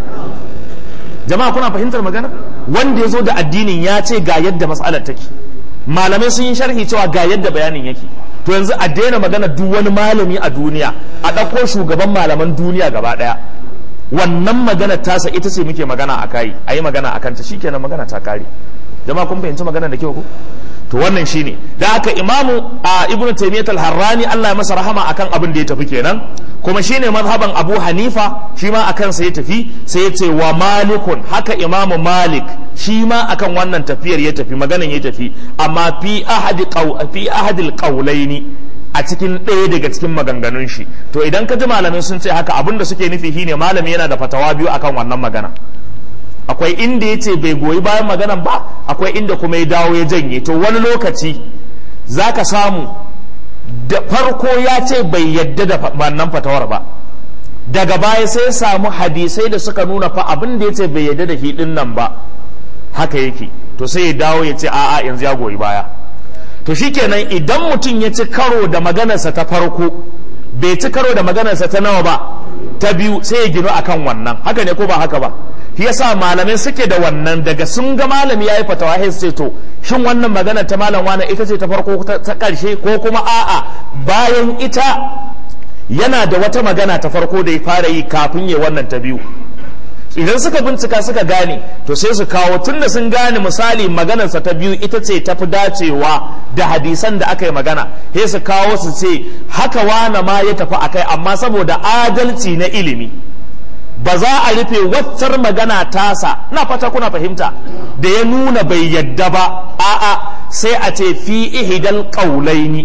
jama'a kuna fahimtar magana wanda ya zo da addinin ya ce ga yadda matsalar take malamai sun yi sharhi cewa ga yadda bayanin yake to yanzu a daina magana duk wani malami a duniya a ɗauko shugaban malaman duniya gaba ɗaya wannan magana tasa ita ce muke magana a kai a yi magana a kanta shikenan magana ta kare jama'a kun fahimci magana da kyau ko to wannan shine da haka imamu a ibn taymiyyah al-harrani Allah ya masa rahama akan abin da ya tafi kenan kuma shine mazhaban abu hanifa shi ma akan sa ya tafi sai ya ce wa malikun haka imamu malik shi ma akan wannan tafiyar ya tafi maganan ya tafi amma fi ahadi fi ahadil qawlaini a cikin ɗaya daga cikin maganganun shi to idan ka ji malamai sun ce haka abin da suke nufi shine malami yana da fatawa biyu akan wannan magana akwai inda ya ce bai goyi bayan maganan ba akwai inda kuma ya dawo ya janye to wani lokaci za ka samu da farko ya ce bai yadda da wannan fatawar ba daga baya sai samu hadisai da suka nuna fa abin da ya ce bai yadda da hidin nan ba haka yake to sai ya dawo ya ce a'a yanzu ya goyi baya to shikenan idan mutum ya ci karo da maganarsa ta farko bai ci karo da maganarsa ta nawa ba ta biyu sai ya gino akan wannan haka ne ko ba haka ba shi yasa malamai suke da wannan daga sun ga malami yayi fatawa sai ce to shin wannan magana ta malam wani ita ce ta farko ta karshe ko kuma a'a bayan ita yana da wata magana ta farko da ya fara yi kafin ya wannan ta biyu idan suka bincika suka gane to sai su kawo tunda sun gane misali maganarsa ta biyu ita ce ta fi dacewa da hadisan da aka yi magana sai su kawo su ce haka wane ma ya tafi akai amma saboda adalci na ilimi ba za a rufe waccar magana tasa na fata kuna fahimta da ya nuna bai yadda ba a'a sai a ce fi ihidal qaulaini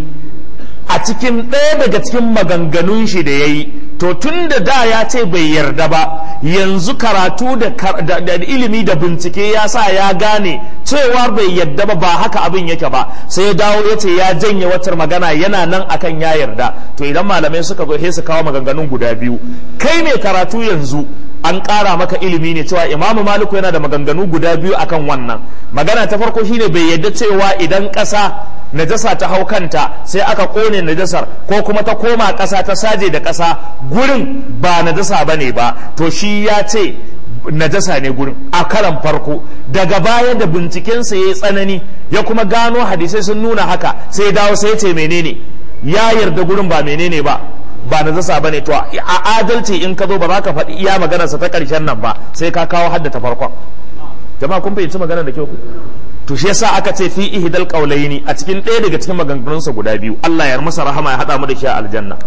a cikin ɗaya daga cikin maganganun shi da ya yi to tun da da ya ce bai yarda ba yanzu karatu da ilimi da bincike ya sa ya gane cewa bai yarda ba ba haka abin yake ba sai ya dawo ya ce ya janye watar magana yana nan akan ya yarda to idan malamai suka zo sai su kawo maganganun guda biyu kai ne karatu yanzu an ƙara maka ilimi ne cewa imamu maliku yana da maganganu guda biyu akan wannan magana ta farko shine bai yarda cewa idan ƙasa najasa ta hau kanta sai aka kone najasar ko kuma ta koma ƙasa ta saje da ƙasa gurin ba najasa ba ne ba to shi ya ce najasa ne gurin a karan farko daga baya da bincikensa ya yi tsanani ya kuma gano hadisai sun nuna haka sai dawo sai ce menene ya yarda gurin ba menene ba ba najasa ba ne to a adalci in ka zo ba za ka faɗi iya maganarsa ta ƙarshen nan ba sai ka kawo haddata farkon jama'a kun fahimci maganar da kyau ku to shi yasa aka ce fi ihdal qawlaini a cikin ɗaya daga cikin maganganunsa guda biyu Allah ya masa rahama ya hada mu da shi a aljanna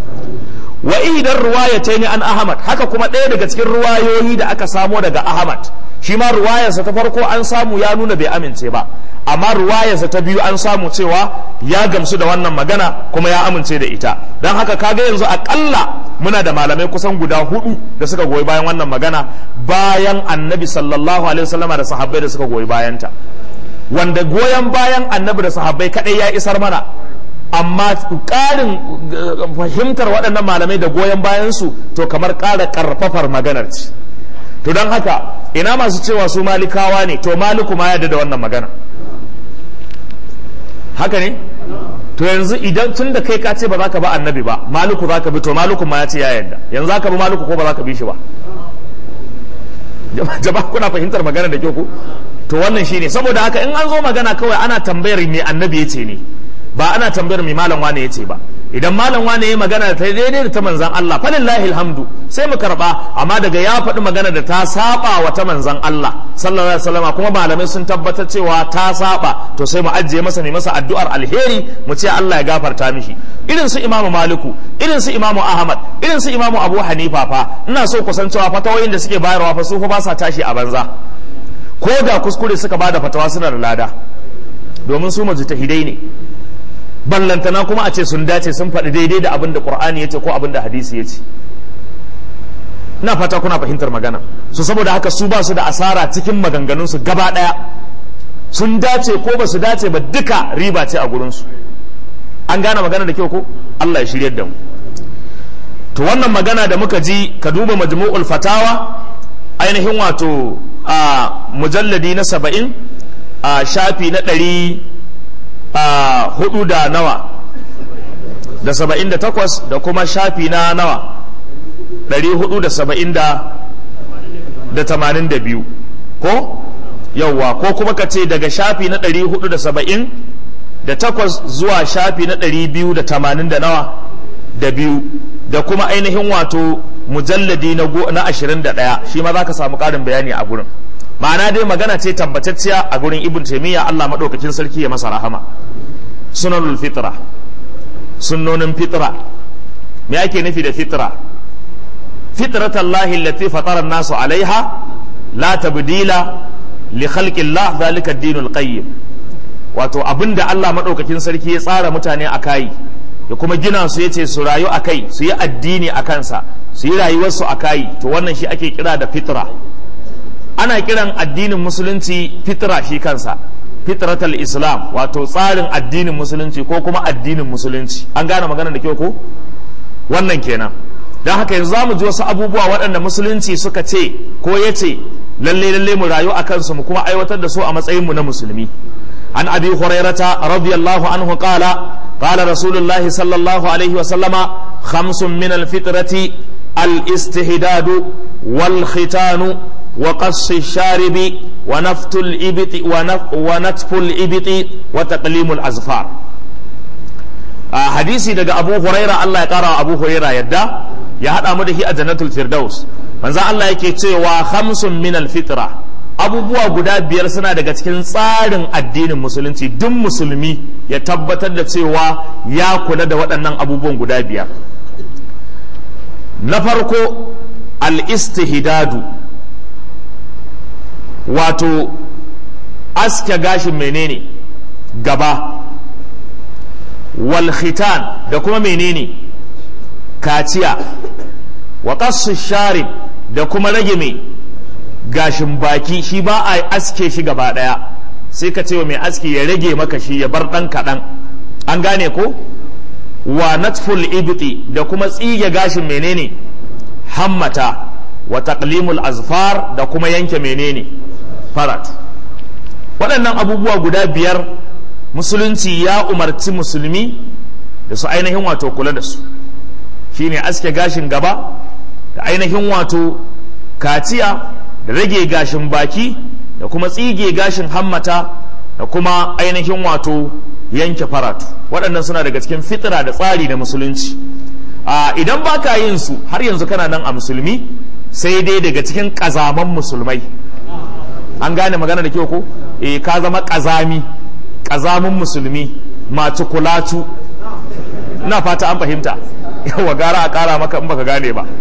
wa ihdar ruwayataini an ahmad haka kuma ɗaya daga cikin ruwayoyi da aka samo daga ahmad shi ma ruwayarsa ta farko an samu ya nuna bai amince ba amma ruwayarsa ta biyu an samu cewa ya gamsu da wannan magana kuma ya amince da ita don haka kaga yanzu akalla muna da malamai kusan guda hudu da suka goyi bayan wannan magana bayan annabi sallallahu alaihi wasallama da sahabbai da suka goyi bayanta wanda goyon bayan annabi da sahabbai kadai ya isar mana amma ƙarin fahimtar waɗannan malamai da goyon bayansu to kamar ƙara ƙarfafar maganar ce to don haka ina masu cewa su malikawa ne to maliku ma yadda da wannan magana haka ne to yanzu idan tun da kai ka ce ba za ka ba annabi ba maliku za ka bi to maliku ma ya ce ya yadda yanzu za ka bi maliku ko ba za ka bi shi ba jama'a kuna fahimtar magana da kyau ko to wannan shine saboda haka in an zo magana kawai ana tambayar me annabi ya ce ne ba ana tambayar me malam wane ya ce ba idan malam wane ya magana ta daidai da ta manzan Allah falillahi alhamdu sai mu karba amma daga ya faɗi magana da ta saba wa ta manzan Allah sallallahu alaihi wasallam kuma malamai sun tabbatar cewa ta saba to sai mu ajiye masa ne masa addu'ar alheri mu ce Allah ya gafarta mishi irin su imamu maliku irin su imamu ahmad irin su imamu abu hanifa fa ina so ku san cewa fatawoyin da suke bayarwa fa su fa ba sa tashi a banza ko da kuskure suka bada fatawa suna da lada domin su mujtahidai ne ballantana kuma a ce sun dace sun faɗi daidai da abin da ƙur'ani ya ce ko abin da hadisi ya ce na fata kuna fahimtar magana su saboda haka su ba su da asara cikin maganganunsu gaba ɗaya sun dace ko ba su dace ba duka riba ce a gurinsu an gane magana da kyau ko Allah ya shiryar da mu to wannan magana da muka ji ka duba majmu'ul fatawa ainihin wato a mujalladi na saba'in a shafi na ɗari a hudu da nawa da saba'in da takwas da kuma shafi na nawa ɗari hudu da saba'in da da tamanin da biyu ko yauwa ko kuma ka ce daga shafi na ɗari hudu da saba'in da takwas zuwa shafi na ɗari biyu da tamanin da nawa da biyu da kuma ainihin wato mujalladi na ashirin da ɗaya shi ma za ka samu ƙarin bayani a gurin ma'ana dai magana ce tabbatacciya a gurin ibn taimiyya allah maɗaukakin sarki ya masa rahama sunanul fitra sunnonin fitra me ake nufi da fitra fitratallahi allati fatara nasu alaiha la tabdila li khalqillah zalika ad-dinul qayyim wato abinda Allah madaukakin sarki ya tsara mutane a kai ya kuma gina su yace su rayu a kai su yi addini a kansa su yi rayuwarsu a kai to wannan shi ake kira da fitra ana kiran addinin musulunci fitra shi kansa fitratal islam wato tsarin addinin musulunci ko kuma addinin musulunci an gane magana da kyau ko wannan kenan don haka yanzu za mu ji wasu abubuwa waɗanda musulunci suka ce ko ya ce lalle lalle mu rayu a kansu mu kuma aiwatar da su a matsayin mu na musulmi an abi hurairata radiyallahu anhu qala qala rasulullahi sallallahu alaihi wa sallama khamsun min alfitrati al-istihdadu wal khitanu wa qass sharibi wa naftul ibti wa natful ibti wa taqlimul azfar hadisi daga abu huraira Allah ya kara wa abu huraira yadda ya haɗa mu da shi a jannatul firdaus manzo Allah yake cewa khamsun min alfitra abubuwa guda biyar suna daga cikin tsarin addinin musulunci duk musulmi ya tabbatar da cewa ya kula da waɗannan abubuwan guda biyar na farko al-istihdadu wato aske gashin menene gaba wal khitan da kuma menene kaciya wa qassu sharib da kuma rage mai gashin baki shi ba a aske shi gaba daya sai ka ce wa mai aski ya rage maka shi ya bar dan kaɗan an gane ko wa natful ibti da kuma tsige gashin menene hammata wa taqlimul azfar da kuma yanke menene farat waɗannan abubuwa guda biyar musulunci ya umarci musulmi da su ainihin wato kula da su shine aske gashin gaba da ainihin wato kaciya da rage gashin baki da kuma tsige gashin hammata da kuma ainihin wato yanke faratu waɗannan suna daga cikin fitira da tsari da musulunci a idan ba ka yin su har yanzu kana nan a musulmi sai dai daga cikin ƙazaman musulmai an gane magana da kyau ko eh ka zama ƙazami ƙazamin musulmi masu kulatu ina fata an fahimta yawa gara a ƙara maka in baka gane ba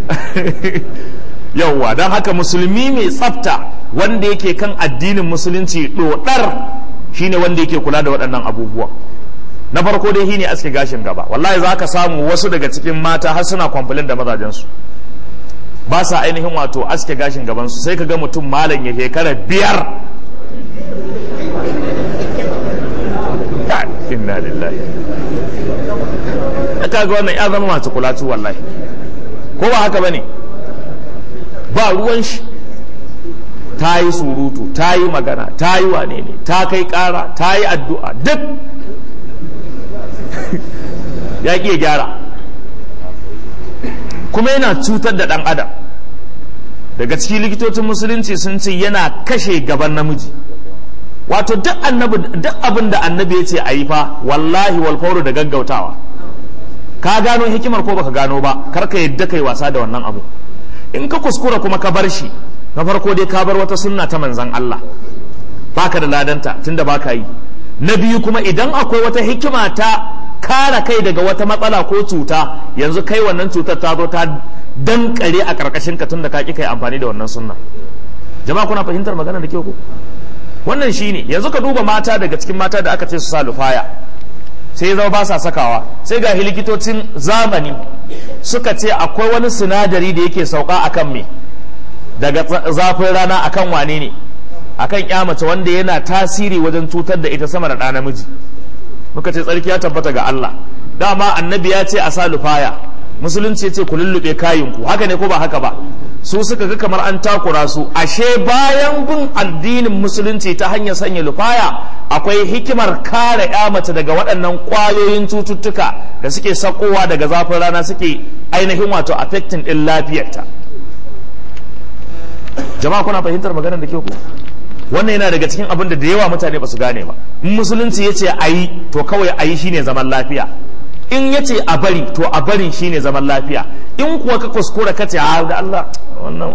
yauwa don haka musulmi mai tsafta wanda yake kan addinin musulunci dodar shine wanda yake kula da waɗannan abubuwa na farko dai shine aske gashin gaba wallahi za ka samu wasu daga cikin mata har suna kwamfulin da mazajensu ba sa ainihin wato aske gashin gabansu sai ka ga mutum malam ya shekara biyar inna lillahi kaga wannan ya zama masu kulatu wallahi ko ba haka bane ba ruwan shi ta yi surutu ta yi magana ta yi wane ne ta kai kara ta yi addu'a duk ya ƙi gyara kuma yana cutar da ɗan adam daga cikin likitocin musulunci sun ce yana kashe gaban namiji wato duk abin da annabi ya ce a yi fa wallahi walfauru da gaggautawa ka gano hikimar ko baka gano ba kar ka yadda kai wasa da wannan abu in ka kuskura kuma ka bar shi na farko dai ka bar wata sunna ta manzan Allah baka da ladanta tunda baka yi na biyu kuma idan akwai wata hikima ta kare kai daga wata matsala ko cuta yanzu kai wannan cutar ta zo ta dankare a karkashin ka tunda ka ki kai amfani da wannan sunna jama'a kuna fahimtar magana da kyau ko wannan shine yanzu ka duba mata daga cikin mata da aka ce su sa lufaya sai ya zama ba sa sakawa sai ga likitocin zamani suka ce akwai wani sinadari da yake sauka akan me daga zafin rana akan wane ne akan mace wanda yana tasiri wajen cutar da ita sama da ɗa namiji muka ce tsarki ya tabbata ga Allah dama annabi ya ce a sa lufaya musulunci ya ce ku lullube kayinku haka ne ko ba haka ba su suka ga kamar an takura su ashe bayan bin addinin musulunci ta hanyar sanya lufaya akwai hikimar kare ya mace daga waɗannan ƙwayoyin cututtuka da suke sakowa daga zafin rana suke ainihin wato affecting ɗin lafiyarta jama'a kuna fahimtar maganar da ke ku wannan yana daga cikin abin da da yawa mutane ba su gane ba in musulunci ya ce a yi to kawai a yi shine zaman lafiya in ya ce a bari to a barin shine zaman lafiya in kuwa ka kuskura ka ce a da Allah wannan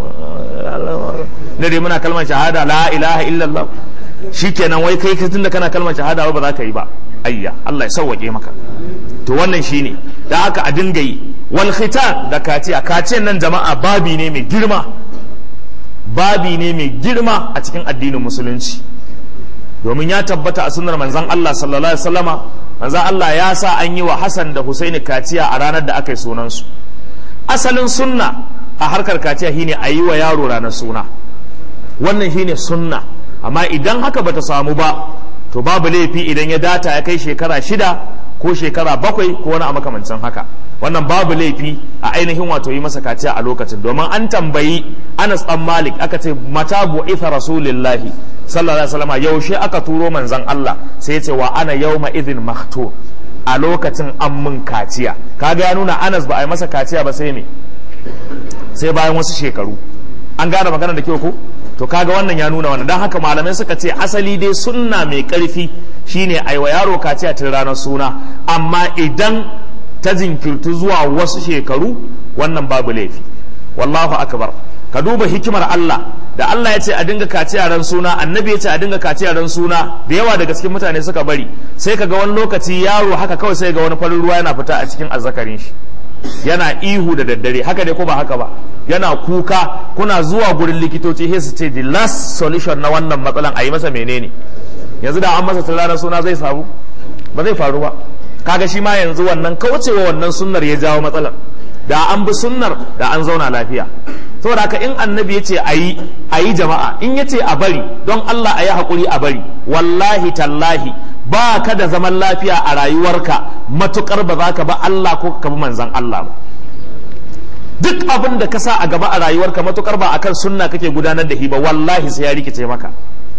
na dai muna kalmar shahada la ilaha illallah shikenan wai kai tun da kana kalmar shahada ba za ka yi ba ayya Allah ya sauwake maka to wannan shine da haka a dinga yi wal khitan da kaciya kaciyan nan jama'a babi ne mai girma babi ne mai girma a cikin addinin musulunci domin ya tabbata a sunnar manzon Allah sallallahu alaihi wasallama manzon Allah ya sa an yi wa Hassan da Husaini kaciya a ranar da aka yi sunansu asalin sunna a harkar kaciya shine a yi wa yaro ranar suna wannan shine sunna amma idan haka bata samu ba to babu laifi idan ya data ya kai shekara shida ko shekara bakwai ko wani a makamancin haka wannan babu laifi a ainihin wato yi masa kaciya a lokacin domin an tambayi Anas dan Malik aka ce mata bu'itha rasulillahi sallallahu alaihi wasallam yaushe aka turo manzon Allah sai ya ce wa ana yawma idhin mahtu a lokacin an mun kaciya kaga ya nuna Anas ba a yi masa kaciya ba sai me sai bayan wasu shekaru an gane magana da kyau ko to kaga wannan ya nuna wannan don haka malamai suka ce asali dai sunna mai karfi shine aiwa yaro kaciya tun ranar suna amma idan ta jinkirtu zuwa wasu shekaru wannan babu laifi wallahu akbar ka duba hikimar Allah da Allah ya ce a dinga kaciya ran suna annabi ya ce a dinga kaciya ran suna da yawa daga cikin mutane suka bari sai ka ga wani lokaci yaro haka kawai sai ga wani farin ruwa yana fita a cikin azzakarin shi yana ihu da daddare haka dai ko ba haka ba yana kuka kuna zuwa gurin likitoci sai su ce the last solution na wannan matsalan a yi masa menene yanzu da an masa ranar suna zai samu ba zai faru ba kaga shi ma yanzu wannan kaucewa wannan sunnar ya jawo matsalar da an bi sunnar da an zauna lafiya saboda haka in annabi ya ce a yi a yi jama'a in ya ce a bari don Allah a yi haƙuri a bari wallahi tallahi ba ka da zaman lafiya a rayuwarka matukar ba za ka ba Allah ko ka bi manzan Allah ba duk abin da ka sa a gaba a rayuwarka matukar ba akan sunna kake gudanar da shi ba wallahi sai ya rikice maka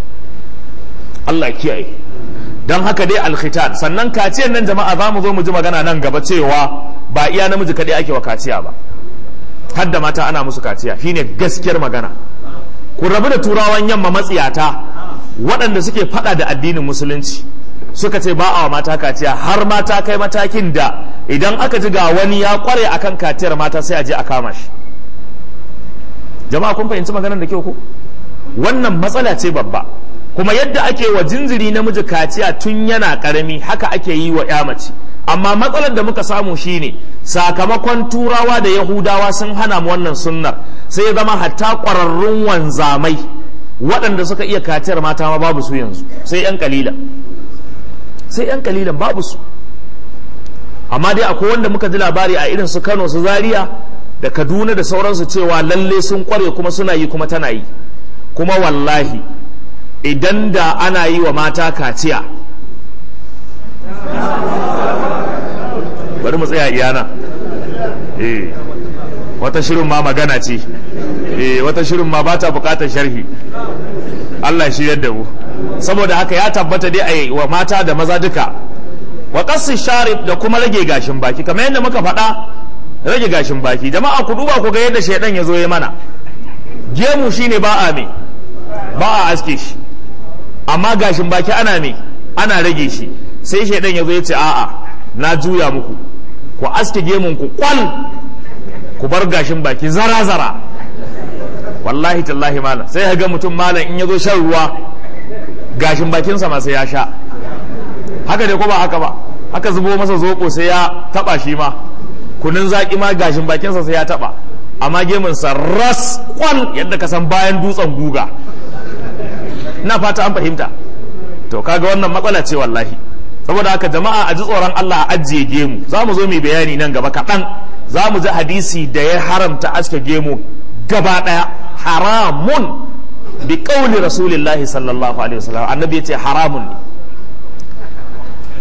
Allah kiyaye don haka dai alkhitan sannan kaciyar nan jama'a za mu zo mu ji magana nan gaba cewa ba iya namiji kaɗai ake wa kaciya ba har da mata ana musu kaciya shine gaskiyar magana ku rabu da turawan yamma matsiyata waɗanda suke faɗa da addinin musulunci suka ce ba a wa mata kaciya har mata kai matakin da idan aka ji ga wani ya kware akan kaciyar mata sai a je a kama shi jama'a kun fahimci maganar da kyau ko wannan matsala ce babba kuma yadda ake wa jinjiri namiji kaciya tun yana karami haka ake yi wa ya mace amma matsalar da muka samu shine sakamakon turawa da yahudawa sun hana mu wannan sunnar sai ya zama hatta ƙwararrun wanzamai waɗanda suka iya kaciyar mata ma babu su yanzu sai yan kalilan sai yan kalilan babu su amma dai akwai wanda muka ji labari a irin su kano su zaria da kaduna da sauransu cewa lalle sun kware kuma suna yi kuma tana yi kuma wallahi idan da ana yi wa mata kaciya bari mu tsaya iyana eh wata shirin ma magana ce eh wata shirin ma ba ta bukatar sharhi Allah shi yadda mu saboda haka ya tabbata dai a wa mata da maza duka wa qassi sharif da kuma rage gashin baki kamar yadda muka faɗa rage gashin baki jama'a ku duba ku ga yadda shaidan ya zo ya mana gemu shine ba a me ba a aske shi amma gashin baki ana me ana rage shi sai shaidan ya zo ya ce a'a na juya muku ku aske gemun ku kwal ku bar gashin baki zara zara wallahi tallahi malam sai ga mutum malam in ya zo shan ruwa gashin bakinsa ma sai ya sha haka dai ko ba haka ba haka zubo masa zoko sai ya taba shi ma kunun zaki ma gashin bakinsa sai ya taba amma gemunsa ras kwal yadda ka san bayan dutsen guga ina fata an fahimta to kaga wannan matsala ce wallahi saboda haka jama'a a ji tsoron Allah a ajiye gemu za mu zo mu bayani nan gaba kaɗan za mu ji hadisi da ya haramta aske gemu gaba ɗaya haramun bi ƙauli rasulillahi sallallahu alaihi wasallam annabi ya ce haramun ne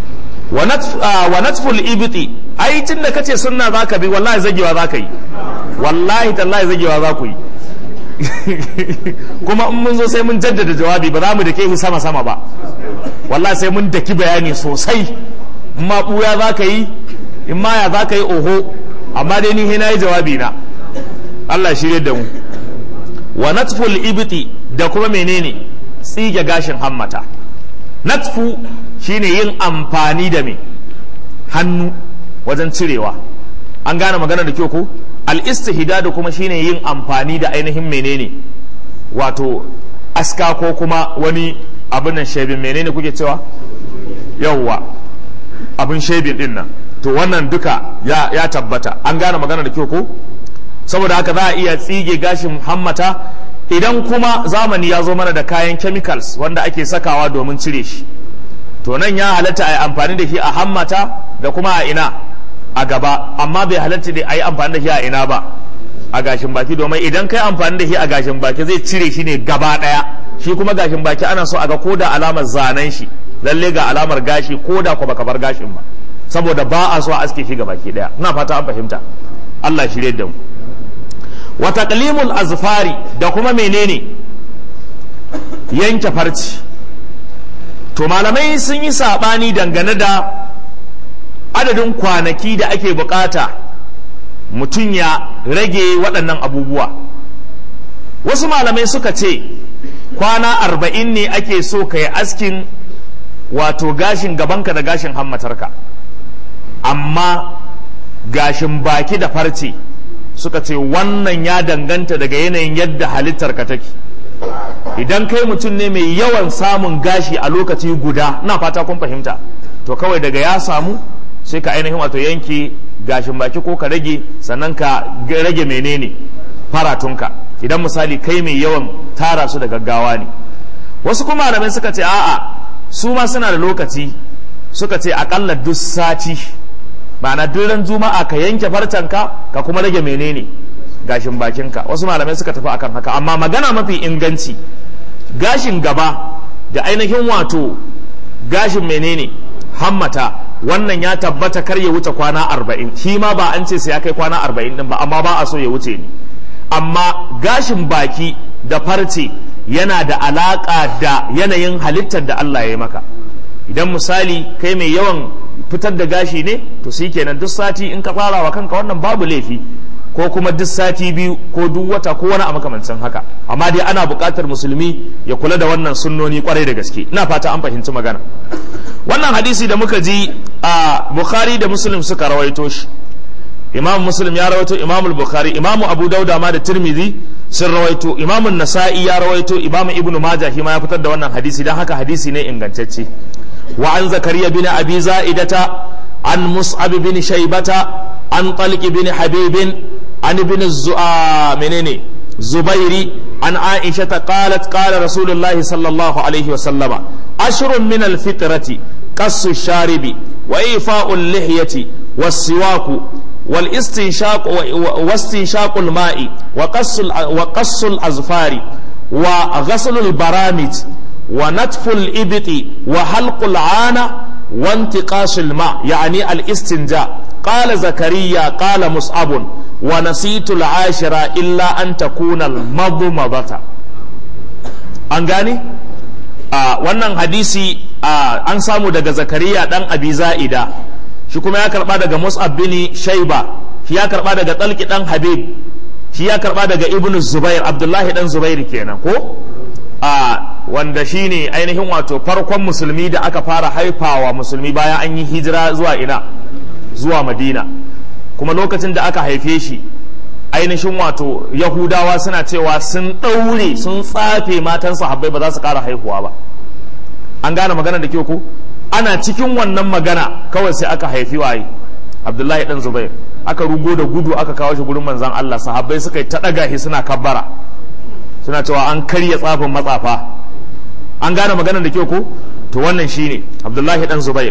wa natful ibiti ai tun da kace sunna zaka bi wallahi zagewa zaka yi wallahi tallahi zagewa za ku yi kuma in mun zo sai mun jaddada jawabi ba za mu dake shi sama sama ba wallahi sai mun daki bayani sosai in ma buya za ka yi in ma ya za ka yi oho amma dai ni na yi jawabi na Allah shirye da mu wa natful ibiti da kuma menene tsige gashin hammata natfu shine yin amfani da me hannu wajen cirewa an gane magana da kyau ko al-istihdadu kuma shine yin amfani da ainihin menene wato aska ko kuma wani abin nan shebin menene kuke cewa yawwa abin shebin din nan to wannan duka ya, ya tabbata an gane magana da kyau ko saboda haka za a iya tsige gashin hammata idan kuma zamani ya zo mana da kayan chemicals wanda ake sakawa domin cire shi to nan ya halatta a yi amfani da shi a hammata da kuma a ina a gaba amma bai halatta da a yi amfani da shi a ina ba a gashin baki domin idan kai amfani da shi a gashin baki zai cire shi ne gaba daya shi kuma gashin baki ana so a ga ko da alamar zanen shi lalle ga alamar gashi ko da ko baka bar gashin ba saboda ba a so a aske shi baki daya ina fata an fahimta Allah shirye da mu wa taqlimul azfari da kuma menene yanke farci to malamai sun yi sabani dangane da adadin kwanaki da ake bukata mutum ya rage waɗannan abubuwa wasu malamai suka ce kwana arba'in ne ake so ka yi askin wato gashin gabanka da gashin hammatarka amma gashin baki da farce suka ce wannan ya danganta daga yanayin yadda halittarka take idan kai mutum ne mai yawan samun gashi a lokaci guda na fata kun fahimta to kawai daga ya samu sai ka ainihin wato yanke gashin baki ko ka rage sannan ka rage menene faratunka idan misali kai mai yawan tara su da gaggawa ne wasu kuma malamai suka ce a'a su ma suna da lokaci suka ce akalla duk sati ma'ana duk ran juma'a ka yanke farcanka ka kuma rage menene gashin bakinka wasu malamai suka tafi akan haka amma magana mafi inganci gashin gaba da ainihin wato gashin menene hammata wannan ya tabbata kar ya wuce kwana arba'in shi ma ba an ce sai ya kai kwana arba'in din ba amma ba a so ya wuce ni amma gashin baki da farce yana da alaƙa da yanayin halittar da Allah ya yi maka idan misali kai mai yawan fitar da gashi ne to shi kenan duk sati in ka fara wa kanka wannan babu laifi ko kuma duk sati biyu ko duk wata ko wani a makamancin haka amma dai ana buƙatar musulmi ya kula da wannan sunnoni kwarai da gaske ina fata an fahimci magana wannan hadisi da muka ji a bukhari da muslim suka rawaito shi imam muslim ya rawaito imam bukhari imam abu dauda ma da tirmidhi sun rawaito imam nasa'i ya rawaito imam ibnu majah shi ma ya fitar da wannan hadisi dan haka hadisi ne ingantacce wa an zakariya bin abi za'idata an mus'ab bin shaybata an talq bin habibin an ibn zu'a menene zubairi an aisha ta qalat qala rasulullahi sallallahu alaihi wa sallama ashrun min alfitrati qassu sharibi wa ifa'u lihyati was-siwaku والاستنشاق واستنشاق الماء وقص وقص الأظفار وغسل البرامج ونتف الإبط وحلق العانة وانتقاش الماء يعني الاستنجاء قال زكريا قال مصعب ونسيت العاشرة إلا أن تكون المضمضة أنغاني آه wannan hadisi ah, an samu daga zakariya dan abi za'ida shi kuma ya karba daga mus'ab bin shaiba shi ya karba daga talki dan habib shi ya karba daga ibn zubair abdullahi dan zubair kenan ko a wanda shine ainihin wato farkon musulmi da aka fara haifawa musulmi bayan an yi hijira zuwa ina zuwa madina kuma lokacin da aka haife shi ainihin wato yahudawa suna cewa sun ɗaure sun tsafe matan sahabbai ba za su ƙara haihuwa ba an gane magana da kyau ko ana cikin wannan magana kawai sai aka haifi waye abdullahi dan zubair aka rugo da gudu aka kawo shi gurin manzan allah sahabbai suka yi ta ɗaga shi suna kabbara suna cewa an karya tsafin matsafa an gane maganar da kyau ko to wannan shine abdullahi dan zubair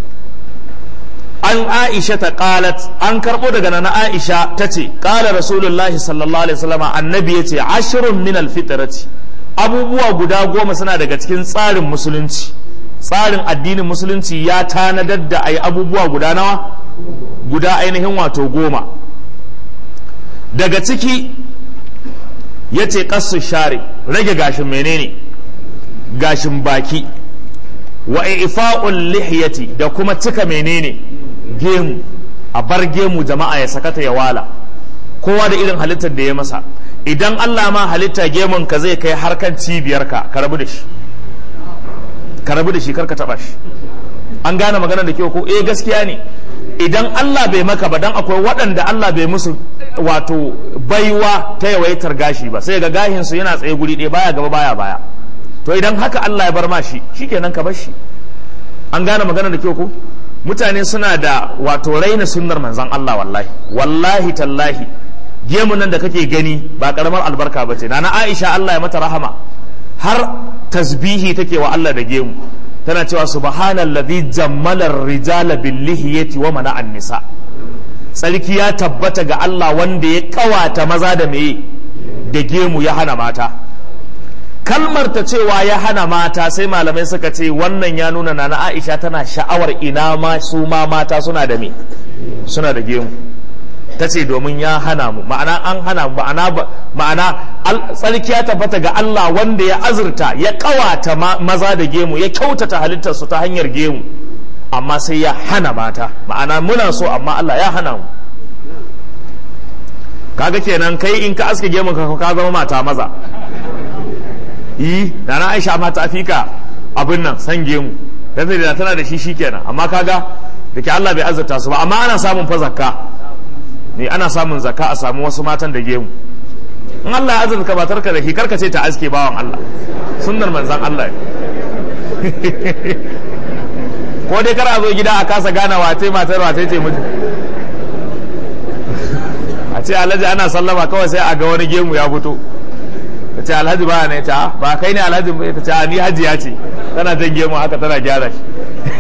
an aisha ta qalat an karbo daga nana aisha ta ce qala rasulullahi sallallahu alaihi wasallam annabi yace ashrun min alfitrati abubuwa guda goma suna daga cikin tsarin musulunci tsarin addinin musulunci ya tanadar da a yi abubuwa guda nawa guda ainihin wato goma daga ciki ya ce ƙasu share rage gashin menene gashin baki wa ifa'ul lihiyati da kuma cika menene gemu a bar gemu jama'a ya sakata ya wala kowa da irin halittar da ya masa idan Allah ma halitta gemun ka zai kai harkan cibiyarka ka rabu da shi ka rabu da shi karka taba shi an gane magana da kyau ko eh gaskiya ne idan Allah bai maka ba dan akwai waɗanda Allah bai musu wato baiwa ta yawaitar gashi ba sai ga gashin su yana tsaye guri ɗaya baya gaba baya baya to idan haka Allah ya bar ma shi shikenan ka bar shi an gane magana da kyau ko mutane suna da wato raina sunnar manzon Allah wallahi wallahi tallahi gemun nan da kake gani ba karamar albarka ba ce na Aisha Allah ya mata rahama har tasbihi take wa Allah da gemu tana cewa subhanallazi jammala rijala bil lihiyati wa mana nisa tsarki ya tabbata ga Allah wanda ya kawata maza da meye da gemu ya hana mata kalmar ta cewa ya hana mata sai malamai suka ce wannan ya nuna na Aisha tana sha'awar ina ma su ma mata suna da me suna da gemu ta ce domin ya hana mu ma'ana an hana mu ma'ana ma'ana tsarki ya tabbata ga Allah wanda ya azurta ya kawata maza da gemu ya kyautata halittarsu ta hanyar gemu amma sai ya hana mata ma'ana muna so amma Allah ya hana mu kaga kenan kai in ka aske gemun ka ka zama mata maza yi da na Aisha ma ta fika abin nan san gemu dan da tana da shi shikenan amma kaga da ke Allah bai azurta su ba amma ana samun fa zakka ne ana samun zakka a samu wasu matan da gemu in Allah ya azurka ba tarka da shi karka ce ta aske bawan Allah sunnar manzan Allah ko dai kar a zo gida a kasa gane wace matar wace ce mutum a ce alhaji ana sallama kawai sai a ga wani gemu ya fito ta ce alhaji ba ne ta ba kai ne alhaji ba ta ce ni hajiya ce tana jan gemu haka tana gyara shi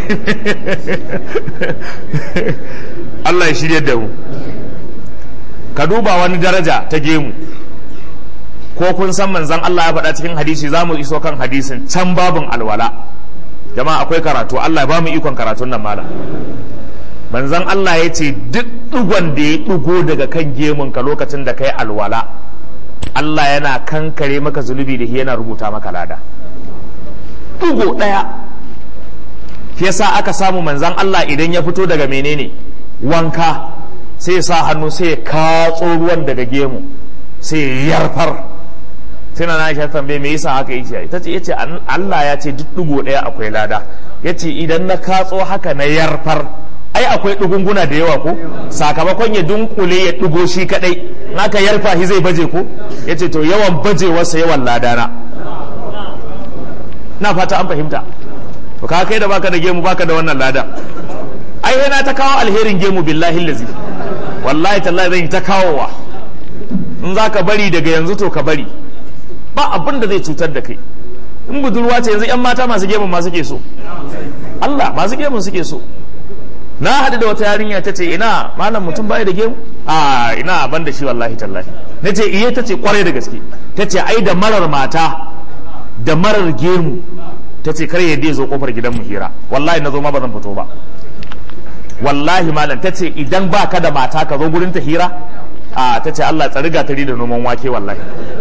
Allah ya shirya da mu ka duba wani daraja ta gemu ko kun san manzan Allah ya faɗa cikin hadisi za mu iso kan hadisin can babin alwala jama'a akwai karatu Allah ya ba mu ikon karatun nan mala manzan Allah ya ce duk ɗigon da ya ɗigo daga kan gemun ka lokacin da kai alwala Allah yana kankare maka zunubi da yana rubuta maka lada ɗigo ɗaya shi yasa aka samu manzan Allah idan ya fito daga menene wanka sai ya sa hannu sai ya katso ruwan daga gemu sai ya yarfar sai na Aisha tambaye me yasa haka yake ita ce yace Allah ya ce duk dugo daya akwai lada yace idan na katso haka na yarfar ai akwai dugunguna da yawa ko sakamakon ya dunkule ya dugo shi kadai naka yarfa shi zai baje ko yace to yawan bajewarsa yawan ladana na fata an fahimta to ka kai da baka da gemu baka da wannan lada ai yana ta kawo alherin gemu billahi lazi wallahi tallahi zan yi ta kawowa in za ka bari daga yanzu to ka bari ba abin da zai cutar da kai in budurwa ce yanzu yan mata masu gemun ma suke so Allah masu gemun suke so na haɗu da wata yarinya ta ce ina malam mutum bai da gemu a ina ban da shi wallahi tallahi na ce iya ta ce kwarai da gaske ta ce ai da marar mata da marar gemu ta ce kar yadda ya zo kofar gidan mu hira wallahi na zo ma ba zan fito ba wallahi malam ta ce idan ba ka da mata ka zo gurin ta hira a ta ce Allah tsari gatari da noman wake wallahi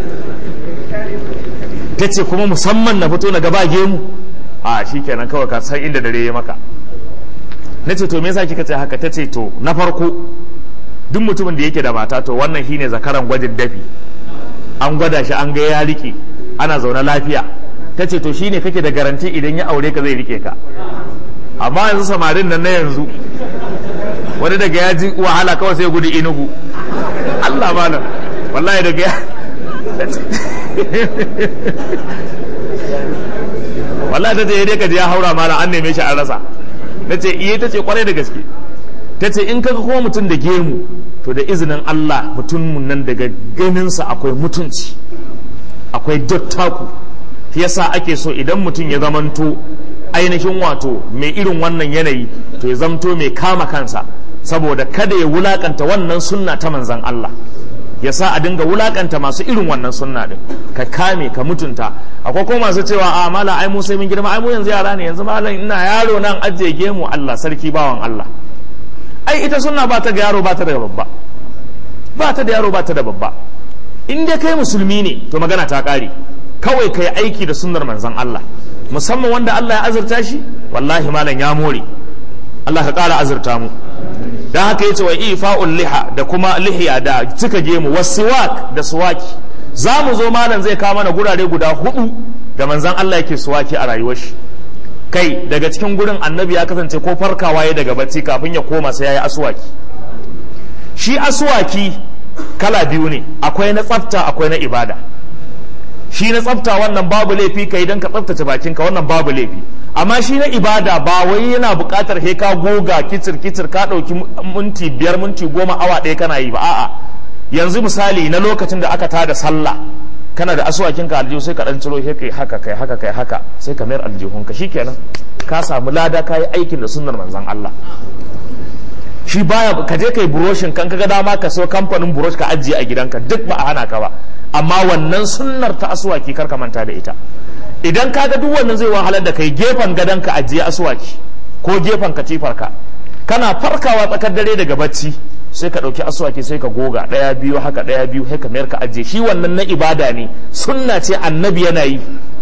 ta ce kuma musamman na fito na gaba gemu a shi kenan kawai ka san inda dare ya maka na ce to me yasa kika ce haka ta ce to na farko duk mutumin da yake da mata to wannan shine zakaran gwajin dafi an gwada shi an ga ya rike ana zaune lafiya ta ce to shine kake da garanti idan ya aure ka zai rike ka amma yanzu samarin nan na yanzu wani daga ya ji wahala kawai sai gudu inugu Allah malam wallahi daga ya wallahi ta ce dai ka je ya haura malam an neme shi an rasa na ce iya ta ce kwarai da gaske ta ce in kaga kuma mutum da gemu to da izinin Allah mutumin nan daga ganinsa akwai mutunci akwai dottaku yasa ake so idan mutum ya zamanto ainihin wato mai irin wannan yanayi to ya zamto mai kama kansa saboda kada ya wulakanta wannan sunna ta manzan Allah ya sa a dinga wulakanta masu irin wannan sunna din ka kame ka mutunta akwai kuma masu cewa a mala ai mu sai mun girma ai mu yanzu yara ne yanzu malam ina yaro nan ajiye gemu Allah sarki bawan Allah ai ita sunna ba ta ga yaro ba ta da babba ba ta da yaro ba ta da babba in dai kai musulmi ne to magana ta kare kawai kai aiki da sunnar manzon Allah musamman wanda Allah ya azurta shi wallahi malam ya more Allah ka kara azurta mu dan haka yace wa ifa'ul liha da kuma lihiya da cika gemu wasiwak da suwaki za mu zo malam zai kawo mana gurare guda hudu da manzon Allah yake suwaki a rayuwar shi kai daga cikin gurin annabi ya kasance ko farkawa ya daga bacci kafin ya koma sai yayi aswaki shi aswaki kala biyu ne akwai na tsafta akwai na ibada shi na tsafta wannan babu laifi ka idan ka tsaftace bakinka wannan babu laifi amma shi na ibada ba wai yana buƙatar he ka goga kicir kicir ka ɗauki minti biyar minti goma awa ɗaya kana yi ba a'a yanzu misali na lokacin da aka tada sallah kana da asuwakin ka aljihu sai ka dan ciro kai haka kai haka kai haka sai ka mayar aljihun ka shikenan ka samu lada ka yi aikin da sunnar manzon Allah shi baya ka je kai buroshin kan kaga dama ka so kamfanin burosh ka ajiye a gidanka duk ba a hana ka ba amma wannan sunnar ta asuwaki kar ka manta da ita idan ka ga duk wannan zai wahalar da kai gefen gadon ka ajiye asuwaki ko gefen katifar ka kana farkawa tsakar dare daga bacci sai ka ɗauki asuwaki sai ka goga ɗaya biyu haka ɗaya biyu sai ka mayar ka ajiye shi wannan na ibada ne sunna ce annabi yana yi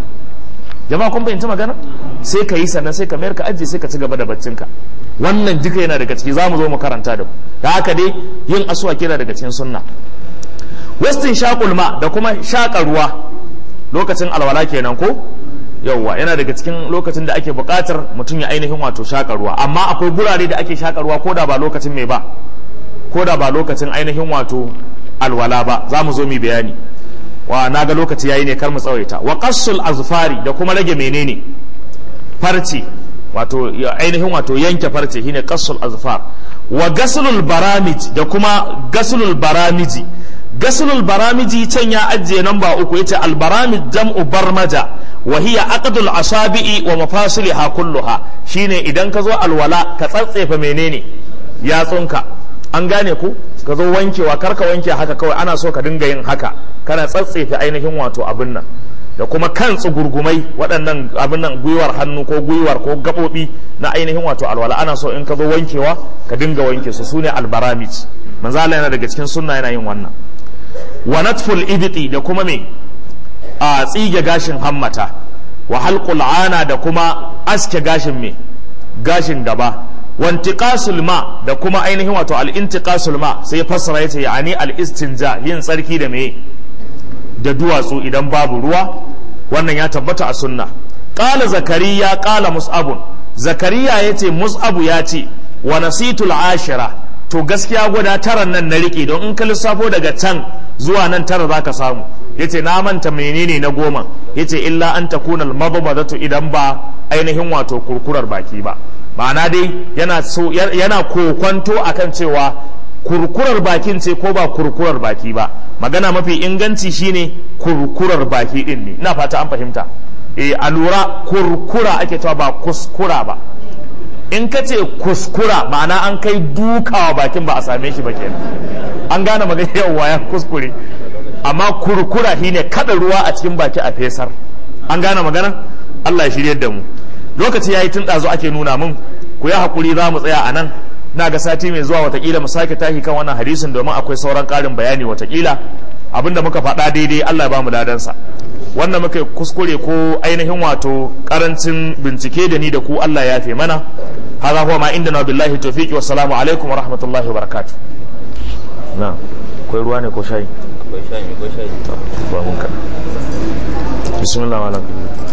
jama'a kun fahimci magana sai ka yi sannan sai ka mayar ka ajiye sai ka ci gaba da baccinka wannan duka yana daga ciki za mu zo mu karanta da ku da haka dai yin asuwaki yana daga cikin sunna westin shakulma da kuma shaƙa ruwa lokacin alwala kenan ko yauwa yana daga cikin lokacin da ake buƙatar mutum ya ainihin wato shaƙa ruwa amma akwai gurare da ake shaƙa ruwa ko da ba lokacin mai ba ko da ba lokacin ainihin wato alwala ba za mu zo mu bayani wa na ga lokaci yayi ne kar mu tsawaita wa qassul azfari da kuma rage menene farce wato ainihin wato yanke farce shine qassul azfar wa gaslul baramij da kuma gaslul baramiji gaslul baramiji can ya ajiye namba uku yace al baramij jam'u barmaja wa hiya aqdul asabi'i wa mafasiliha kulluha shine idan ka zo alwala ka tsatsefa menene yatsunka an gane ku ka zo wankewa karka wanke haka kawai ana so ka dinga yin haka kana tsatsefe ainihin wato abin nan da kuma kan tsugurgumai waɗannan abin nan gwiwar hannu ko gwiwar ko gaɓoɓi na ainihin wato alwala ana so in ka zo wankewa ka dinga wanke su sune albaramij manzo Allah yana daga cikin sunna yana yin wannan wa natful ibti da kuma me a tsige gashin hammata wa halqul ana da kuma aske gashin me gashin gaba wantiqasul ma da kuma ainihin wato al-intiqasul ma sai fassara yace yani al-istinja yin tsarki da me da duwatsu idan babu ruwa wannan ya tabbata a sunna qala zakariya qala mus'abun zakariya yace mus'abu ya ce wa nasitul ashira to gaskiya guda taran nan na rike don in ka lissafo daga can zuwa nan tara zaka samu yace na manta menene na goma yace illa an takuna al idan ba ainihin wato kurkurar baki ba ma'ana dai yana so yana kokwanto akan cewa kurkurar bakin ce ko ba kurkurar baki ba magana mafi inganci shine kurkurar baki din ne ina fata an fahimta eh a lura kurkura ake cewa ba kuskura ba in ka ce kuskura ma'ana an kai dukawa bakin ba a same shi ba kenan an gane magana yawa ya kuskure amma kurkura shine kada ruwa a cikin baki a fesar an gane magana Allah ya shirye da mu lokaci yayi tun ɗazu ake nuna mun ku yi hakuri za mu tsaya a nan na ga sati mai zuwa watakila mu sake tashi kan wannan hadisin domin akwai sauran ƙarin bayani watakila abinda muka faɗa daidai Allah ya ba mu ladansa wannan muka kuskure ko ainihin wato karancin bincike da ni da ku Allah ya fi mana hadha huwa ma indana billahi tawfiqi wassalamu alaikum wa rahmatullahi wa barakatuh na akwai ruwa ne ko shayi akwai shayi akwai shayi ba mun ka bismillah malam